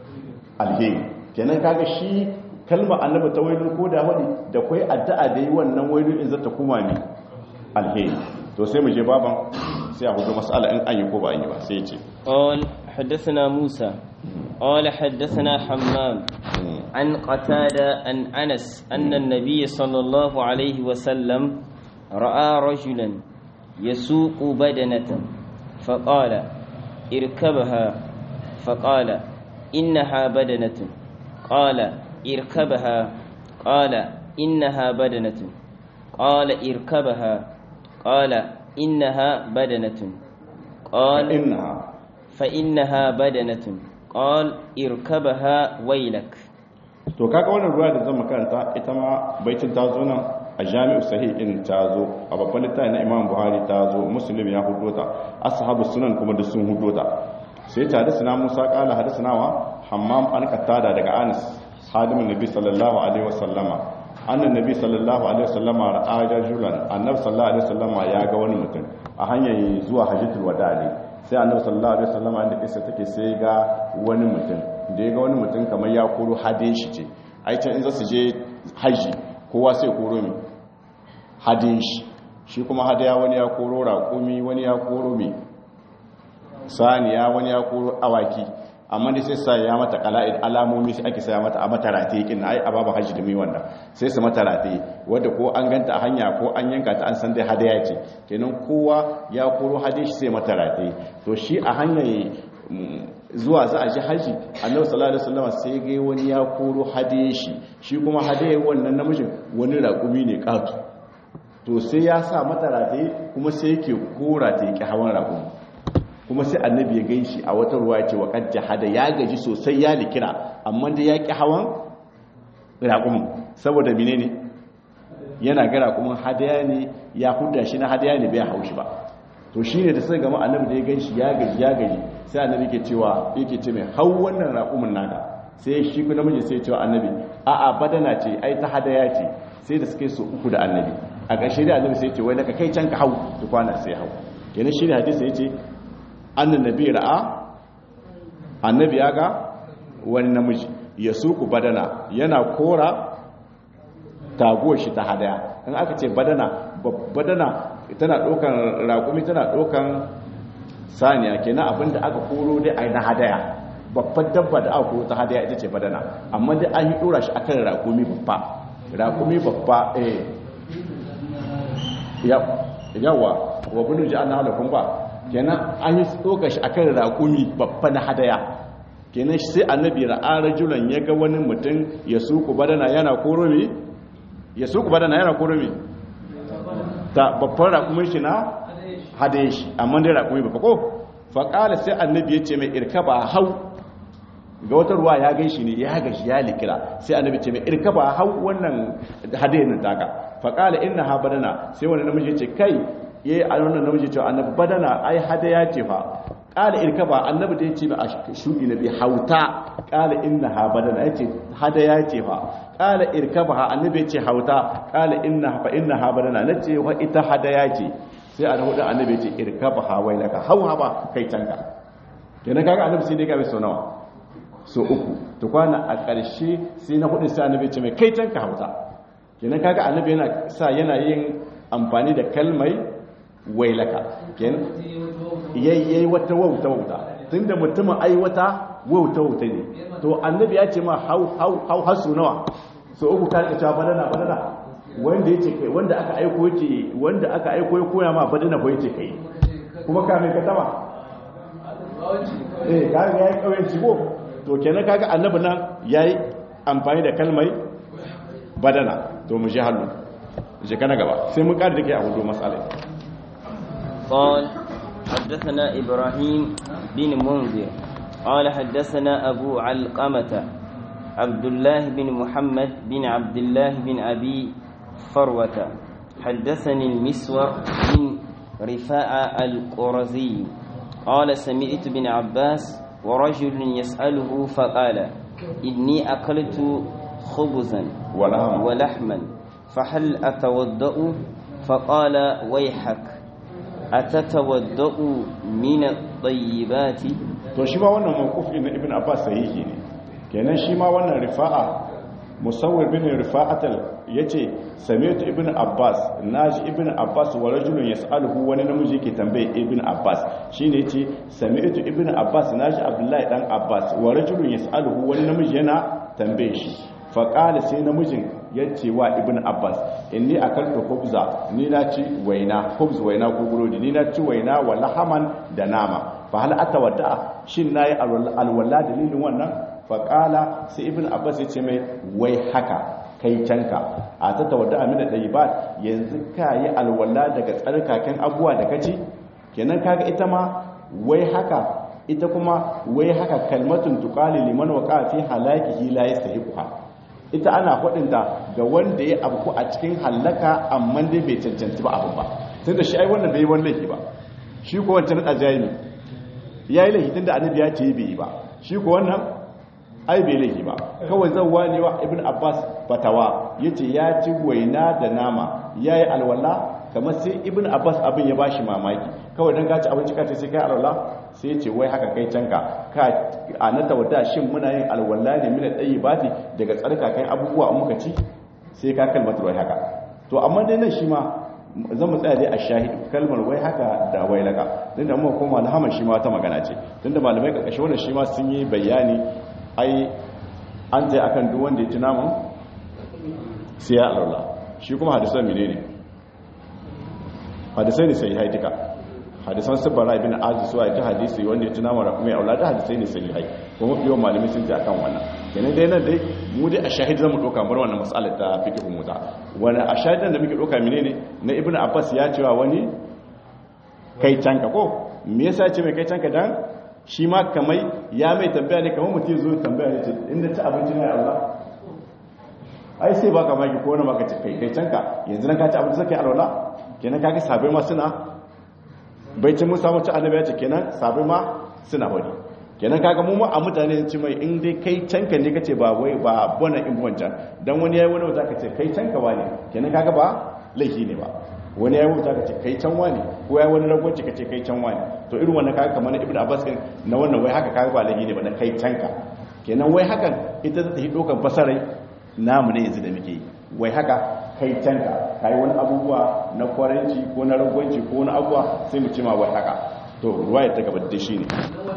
alheri kenan kaga shi kalma annabi ta wailun ko da wani da kai addu'a da yi wannan wailun in zata kuma ni alheri to sai mu je baban sai a hudu mas'ala in an yi ko ba an yi ba sai ce قال حدثنا موسى قال حدثنا حمام عن قتادة عن أنس أن النبي صلى الله عليه وسلم رأى رجلا يسوق بدنة فقال اركبها فقال إنها بدنة قال اركبها قال إنها بدنة قال اركبها قال إنها بدنة قال innaha فإنها بدنة قال اركبها ويلك to kaga wannan ruwa da zan makaranta ita ma baitin ta zo nan a jami'u sahih in ta zo a babban littafi na imam buhari ta zo muslim ya hudo ta ashabu sunan kuma da sun hudo ta sai ta hadisna musa qala hadisna wa hammam an qatada daga anas hadimin nabi sallallahu alaihi wasallama annan nabi sallallahu alaihi wasallama ra'a rajulan annabi sallallahu alaihi wasallama ya ga wani mutum a hanyar zuwa hajjatul wada ne sai annabi sallallahu alaihi wasallama inda kisa take sai ga wani mutum da ya ga wani mutum kamar ya koro hadin shi ce ai can in za su je haji kowa sai koro mi hadin shi shi kuma hadaya wani ya koro raƙumi wani ya koro mi saniya wani ya koro awaki amma dai sai sa ya mata qala'id alamomi sai ake saya mata a mata rataye kin ai a babu haji da mai wannan sai su mata rataye wanda ko an ganta a hanya ko an yanka ta an san dai hadaya ce kenan kowa ya koro hadin shi sai mata rataye to shi a hanyar zuwa za a ji haji annabi sallallahu alaihi wasallam sai ga wani ya koro hadiye shi shi kuma hadiye wannan namijin wani raƙumi ne katu to sai ya sa mata rataye kuma sai yake kora ta yake hawan raƙumi kuma sai annabi ya gan shi a wata ruwa ya ce wa kan jahada ya gaji sosai ya likira amma da ya ƙi hawan raƙumin saboda mine ne yana ga raƙumin hadaya ne ya huda shi na hadaya ne bai haushi ba to shi ne da sai gama annabi da ya gan shi ya gaji ya gaji sai annabi ke cewa yake ce mai hau wannan raƙumin naka sai shi ku namiji sai cewa annabi a'a badana ce ai ta hadaya ce sai da suka yi so uku da annabi a ƙarshe da annabi sai ce wai naka kai can ka hau ta kwana sai hau kenan shi ne hadisi ya ce annan nabi ra'a annabi ya ga wani namiji ya suku badana yana kora taguwar shi ta hadaya in aka ce badana badana tana ɗaukan raƙumi tana ɗaukan saniya kenan abinda aka koro dai a na hadaya babban dabba da aka koro ta hadaya ita ce badana amma dai an yi ɗora shi akan raƙumi babba raƙumi babba eh yawa wa budu ji an halakun ba kenan an yi tsoka shi akan raƙumi babba na hadaya kenan sai annabi ra'a rajulan ya ga wani mutum ya suku badana yana koromi ya suku badana yana koromi ta babban raƙumin shi na hadaye shi amma dai raƙumi babba ko faƙala sai annabi ya ce mai irkaba hau ga wata ruwa ya gan shi ne ya gashi ya likira sai annabi ce mai irkaba hau wannan hadayen nan taka faƙala inna ha badana sai wani namiji ya ce kai ya yi a wannan namiji cewa annabi badana ai hadaya ce fa ƙala irka ba annabi da ya ce a shuɗi na bi hauta ƙala inna ha badana ya ce hadaya ce fa ƙala irka ba annabi ya ce hauta ƙala inna fa inna ha badana na ce wa ita hadaya ce sai a hudu annabi ya ce irka ba ha wai laka hau ha ba kai canka kenan kaga annabi sai dai ga sau nawa so uku to kwana a ƙarshe sai na hudu sai annabi ce mai kai can ka hauta kenan kaga annabi yana sa yana yin amfani da kalmai wailaka kenan yayi wata wauta wauta tunda mutumin ai wata wauta wauta ne to annabi ya ce ma hau hau hau hasu nawa so uku ka rika cewa badana badana wanda yace kai wanda aka aiko yace wanda aka aiko ya koya ma badana ko yace kai kuma ka mai ka taba eh kaga yayi kauyen cibo to kenan kaga annabi nan yayi amfani da kalmai badana to mu ji hallu je kana gaba sai mun kada dake a wudo masala قال حدثنا إبراهيم بن منذر قال حدثنا أبو علقمة عبد الله بن محمد بن عبد الله بن أبي فروة حدثني المسور بن رفاعة القرزي قال سمعت بن عباس ورجل يسأله فقال إني أكلت خبزا ولحما ولحما فهل أتوضأ فقال ويحك أتتوضأ من الطيبات to shi ma wannan mawqufi na ibn abbas sahihi ne kenan shi ma wannan rifa'a musawwir bin rifa'atal yace sami'tu ibn abbas naji ibn abbas wa rajulun yas'aluhu wani namiji yake tambaye ibn abbas shine yace sami'tu ibn abbas naji abdullahi dan abbas wa rajulun yas'aluhu wani namiji yana tambaye shi fa qala sai namijin yace wa ibn abbas inni akaltu khubza ni na ci waina khubz waina ko burodi ni na ci waina wa lahaman da nama fa hal atawadda shin nayi alwala dalilin wannan faƙala sai ibn abbas ya ce mai wai haka kai canka a ta tawadda amina ɗai ba yanzu ka yi alwala daga tsarkaken abuwa da kaci kenan kaga ita ma wai haka ita kuma wai haka kalmatun tuƙali liman waƙa fi halakihi la yastahiquha ita ana faɗinta ga wanda ya abu a cikin hallaka amma dai bai cancanci ba abin ba tunda shi ai wannan bai yi wani laifi ba shi ko wancan ajayi ne yayi laifi tunda annabi ya ce bai yi ba shi ko wannan ai bai laifi ba kawai zan wane wa ibn abbas fatawa yace ya ci waina da nama yayi alwala kamar sai ibn abbas abin ya bashi mamaki kawai dan gaci abinci kace sai kai alwala sai yace wai haka kai canka ka anata wada shin muna yin alwala ne mina tsayi bati daga tsarka kai abubuwa in muka ci sai ka kalmar wai haka to amma dai nan shi ma zan mu tsaya dai a shahid kalmar wai haka da wai laka din da mu koma alhamar shi ma ta magana ce tunda malamai karkashin wannan shi ma sun yi bayani ai an tsaye akan duk wanda ya ci naman sai ya alwala shi kuma hadisan mine ne hadisai ne sai haidika hadisan sabbara ibn aziz suwa ta hadisi wanda ya ci naman rakumi ya aulada hadisai ne sai hai kuma yawan malamai sun ce akan wannan kenan dai nan dai mu dai a shahid zamu doka bar wannan mas'alar ta fiqh muta wani a shahidan da muke doka mine ne na ibn abbas ya cewa wani kai canka ko me yasa ce mai kai canka dan shi ma kamai ya mai tambaya ne kamar mutum zo tambaya ne ce inda ci abinci na Allah ai sai baka maki ko wani maka ce kai kai canka yanzu nan ka ci abinci sai alwala kenan kaga sabai ma suna bai ci mun samu ci annabi ya ce kenan sabai ma suna wani kenan kaga mu ma a mutane ci mai in dai kai canka ne kace ba wai ba bona in wancan dan wani yayi wani wata kace kai canka wani kenan kaga ba laifi ne ba wani ya wuta ka ce kai can wani ko ya wani ragwanci ka ce kai can wani to irin wannan kaga kamar ibnu abbas din na wannan wai haka kaga ba laifi ne ba na kai canka kenan wai hakan ita ta yi dokan fasarai namu ne yanzu da muke yi wai haka kai canka kai wani abubuwa na kwaranci ko na ragwanci ko wani abubuwa sai mu ce ma wai haka to ruwaya ta gaba da shi ne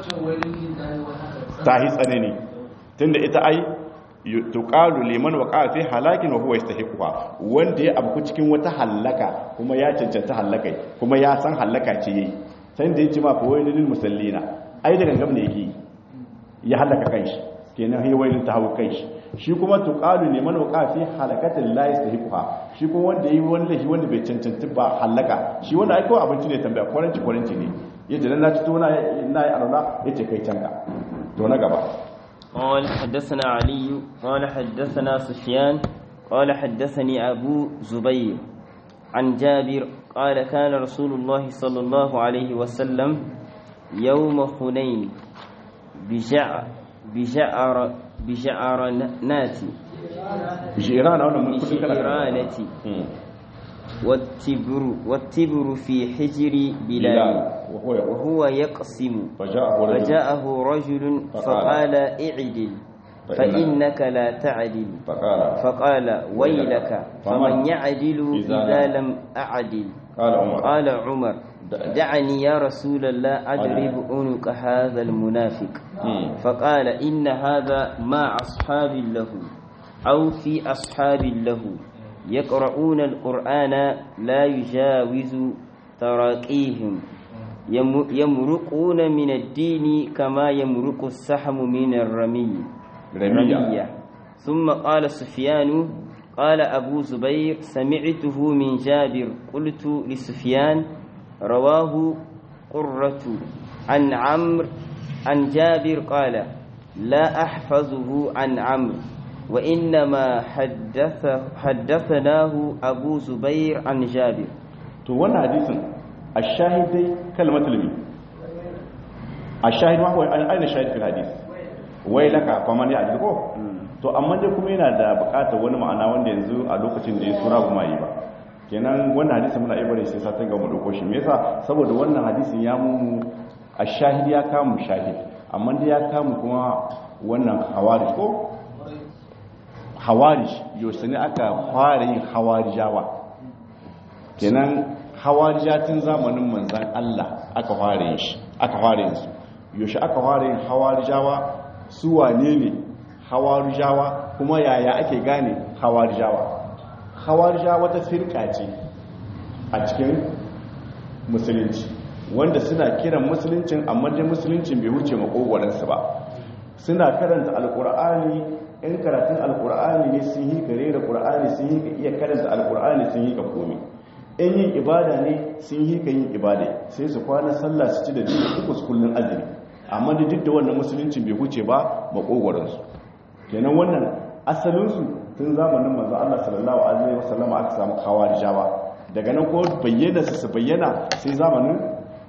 ta hi tsanani tunda ita ai tuqalu liman waqa fi halakin wa huwa yastahiquha wanda ya abu cikin wata halaka kuma ya cancanta halakai kuma ya san halaka ce yayi sai da yace ma fa waylil musallina ai da gangam ne yake ya halaka kanshi kenan hay waylil ta hawo kanshi shi kuma tuqalu liman waqa fi halakatin la yastahiquha shi kuma wanda yayi wani lahi wanda bai cancanta ba halaka shi wanda ai kawai abinci ne tambaya kwaranci kwaranci ne yace dan na ci to na na yi alala yace kai canka to na gaba قال حدثنا علي قال حدثنا سفيان قال حدثني أبو زبير عن جابر قال كان رسول الله صلى الله عليه وسلم يوم حنين بجع بجعر بجعرنات jirana wannan mun kudin kala بجعرانة والتبر والتبر في حجر bilal بلال wa huwa yaqul وهو يقسم faja'ahu rajul فجاءه رجل فقال اعدل فإنك لا تعدل faqala فقال ويلك فمن فمن يعدل إذا إذا لم أعدل qala umar قال عمر دعني يا رسول الله أضرب عنق هذا المنافق Hmm. فقال إن هذا مع أصحاب له أو في أصحاب له يقرؤون القرآن لا يجاوز تراقيهم يم- يمرقون من الدين كما يمرق السحم من الرمي ramiya ثم قال سفيان قال أبو زبير سمعته من جابر قلت لسفيان رواه قرة عن عمرو عن جابر قال لا أحفظه عن عمرو وإنما حدث حدثناه أبو زبير عن جابر to wannan hadisin ash-shahid dai kalmatul mi ash-shahid ma huwa aina shahid fil hadis wai laka faman ya ajiko to amma dai kuma yana da bukatar wani ma'ana wanda yanzu a lokacin da ya sura kuma yi ba kenan wannan hadisin muna ibare sai satin ga mu dauko shi me yasa saboda wannan hadisin ya mu ash-shahid ya kamu shahid amma dai ya kamu kuma wannan hawarij ko hawarij yau ne aka fara yin hawarijawa kenan hawarijatin zamanin manzan Allah aka fara yin shi aka fara yin su yaushe aka fara yin hawarijawa su wane ne hawarijawa kuma yaya ake gane hawarijawa hawarijawa wata firka ce a cikin musulunci wanda suna kiran musuluncin amma dai musuluncin bai wuce makogwaransu ba suna karanta alkur'ani in karatun alkur'ani ne sun yi gare da kur'ani sun yi ka iya karanta alkur'ani sun yi ka komi in yin ibada ne sun yi ka yin ibada sai su kwana sallah su ci da jini uku su kullun azumi amma da duk da wannan musuluncin bai huce ba makogwaransu kenan wannan asalinsu tun zamanin manzo Allah sallallahu alaihi wasallam aka samu kawarijawa daga nan ko bayyana su su bayyana sai zamanin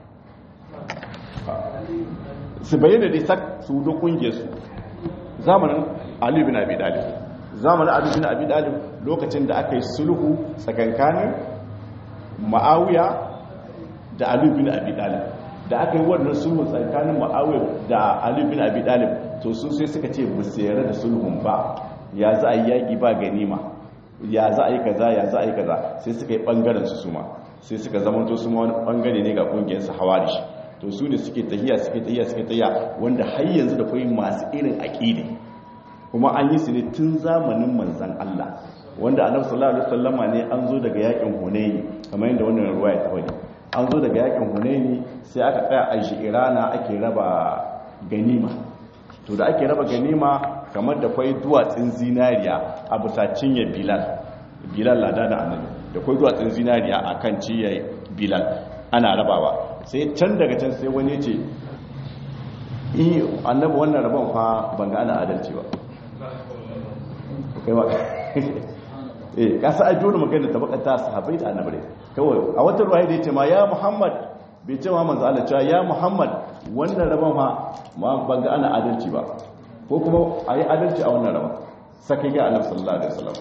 su bayyana dai sak su do kungiyar su zamanin Ali bin Abi Talib zamanin Ali bin Abi Talib lokacin da aka yi sulhu tsakankanin Muawiya da Ali bin Abi Talib da aka yi wannan sulhu tsakanin Muawiya da Ali bin Abi Talib to su sai suka ce bu sayar da sulhun ba ya za a yi yaki ba ganima ya za a yi kaza ya za a yi kaza sai suka yi bangaren su suma sai suka zama to su ma wani bangare ne ga kungiyar su hawarish to su ne suke tahiya suke tahiya suke tahiya wanda har yanzu da kai masu irin aqidi kuma an yi su ne tun zamanin manzon Allah wanda annabi sallallahu alaihi wasallama ne an zo daga yakin Hunaini kamar yadda wannan ruwaya ta wani an zo daga yakin Hunaini sai aka tsaya a Irana ake raba ganima to da ake raba ganima kamar da kwai duwatsun zinariya a bisa cinye Bilal Bilal lada da annabi da kwai duwatsun zinariya akan cinye Bilal ana rabawa sai can daga can sai wani ce yi annabi wannan rabon fa ban ga ana adalci ba kai ba eh kasa ai dole magana ta bakata sahabbai da annabi kawai a wata ruwaya da yace ma ya muhammad bai ce ma manzo Allah cewa ya muhammad wannan rabon fa ma ban ga ana adalci ba ko kuma ayi adalci a wannan rabon sakai ga annabi sallallahu alaihi wasallam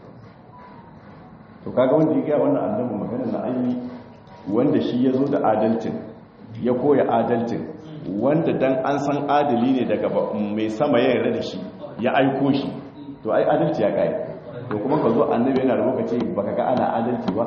to kaga wanda ya ga wannan annabi magana na ayi wanda shi ya zo da adalcin ya koya adalcin wanda dan an san adali ne daga mai sama ya yarda da shi ya aiko shi to ai adalci ya kai to kuma ka zo annabi yana da lokaci baka ga ana adalci ba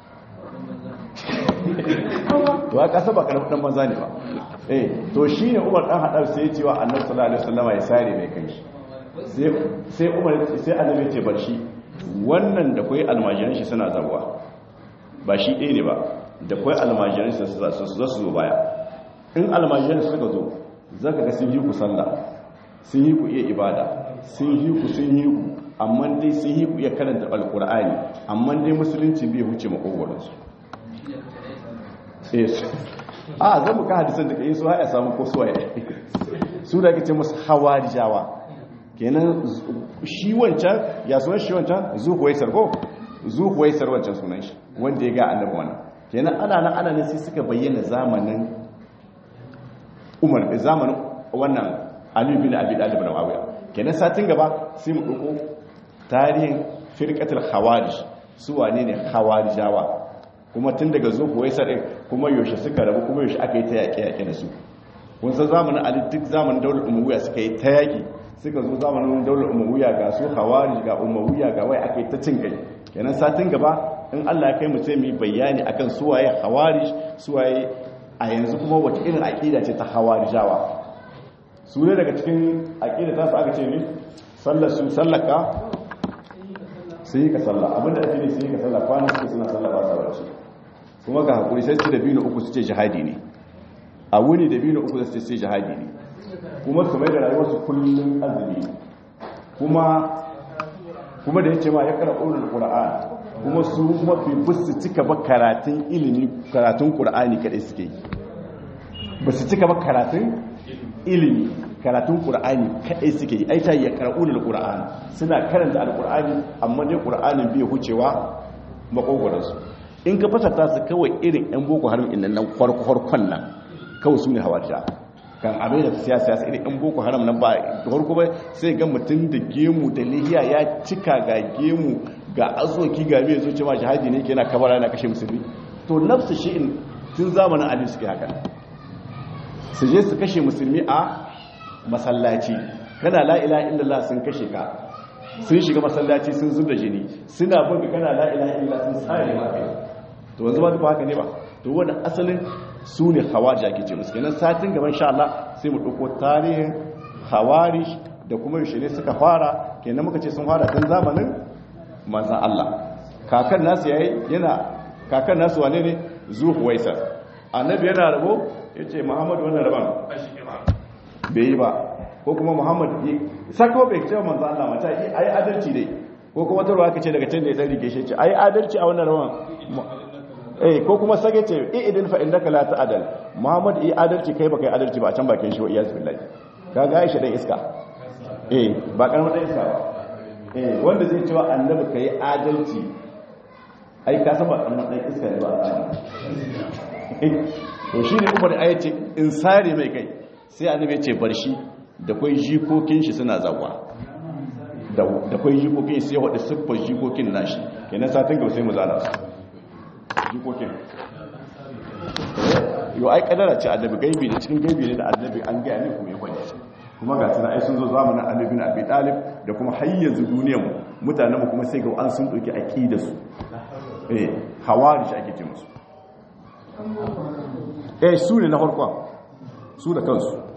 to ya kasa ba karfin dan banza ne ba eh to shine Umar dan hadar sai ya ce wa Annabi sallallahu alaihi wasallam ya sare mai kai sai sai Umar sai Annabi ya ce bar shi wannan da kai almajiran shi suna zabuwa ba shi ɗaya ne ba da kwai almajiran su za su zo baya in almajiran suka zo zaka ga sun yi ku sallah sun yi ku iya ibada sun yi ku sun yi ku amma dai sun yi ku iya karanta alkur'ani amma dai musulunci bai huce makogwaron su a zan muka hadisan da kai su haya samu ko suwaye su da kace musu hawarijawa kenan shi wancan ya sunan shi wancan zuhuwaisar ko zuhuwaisar wancan sunan shi wanda ya ga annabi wannan kenan ana nan ana ne sai suka bayyana zamanin umar zamanin wannan ali bin abi talib na awiya kenan satin gaba sai mu dauko tarihin firqatul khawarij su wane ne hawarijawa kuma tun daga zo kuwa ɗin kuma yaushe suka rabu kuma yaushe aka yi ta yaƙe-yaƙe da su kun san zamanin ali duk zamanin daular umawiya suka yi ta yaƙi suka zo zamanin daular umawiya ga su hawari ga umawiya ga wai aka yi ta cin kai kenan satin gaba in allah ya kai mu sai mu yi bayani akan suwaye hawari suwaye a yanzu kuma wata irin aƙida ce ta hawarijawa su ne daga cikin aƙida ta su aka ce ne sallar su sallaka sai yi ka sallah abinda ake ne sai yi ka sallah kwanan suke suna sallah ba sa barci kuma ga hakuri sai su da biyu na uku su ce jihadi ne a wuni da biyu na uku su ce jihadi ne kuma su mai da rayuwarsu kullum azumi kuma kuma da ya ce ma ya kara ƙunar ƙura'an kuma su kuma fi busu cika ba karatun ilimi karatun ƙura'ani kaɗai suke yi ba su cika ba karatun ilimi karatun ƙura'ani kaɗai suke yi aita ya kara ƙunar ƙura'an suna karanta alƙura'ani amma dai ƙura'anin bai hucewa makogwaransu in ka fasata su kawai irin 'yan boko haram inda nan kwarkwarkwan nan kawai su ne hawarja kan abin da siyasa siyasa irin 'yan boko haram nan ba da farko ba sai ga mutum da gemu da lihiya ya cika ga gemu ga azoki ga mai zuci ma jihadi ne ke na kabara na kashe musulmi to nafsu shi in tun zamanin ali suke haka su je su kashe musulmi a masallaci kana la ilaha illallah sun kashe ka sun shiga masallaci sun zub da jini suna buga kana la ilaha illallah sun sare ma kai to wanzu ba duk haka ne ba to wannan asalin su ne hawaji ake ce musu kenan satin gaban sha Allah sai mu dauko tarihin hawari da kuma yaushe ne suka fara kenan muka ce sun fara tun zamanin manzon Allah kakan nasu yayi yana kakan nasu wane ne zuhuwaisa annabi yana rabo yace muhammadu wannan raban bai yi ba ko kuma muhammad sako bai ce manzon Allah mata yi ai adalci dai ko kuma tarwa aka ce daga can da ya dan rike shi ce ai adalci a wannan rawan eh ko kuma sage ce idin fa indaka la ta'dal muhammad yi adalci kai baka yi adalci ba a can bakin shi wa iyaz billahi kaga aisha dan iska eh ba karamar dan iska ba eh wanda zai cewa annabi kai adalci ai ka san ba karamar dan iska ne ba to shine umar ayace in sare mai kai sai annabi ya ce bar shi da kai jikokin shi suna zawa da kai jikokin sai wadda siffar jikokin nashi kenan satin gaba sai mu zana su jikokin yau ai kadara ce annabi gaibi ne cikin gaibi ne da annabi an gaya ne kuma ya kwanye kuma ga suna ai sun zo zamanin annabi na abi talib da kuma har yanzu duniyar mu mutanen mu kuma sai ga an sun doki aqida su eh hawari shi ake ce musu eh su ne na farkon su da kansu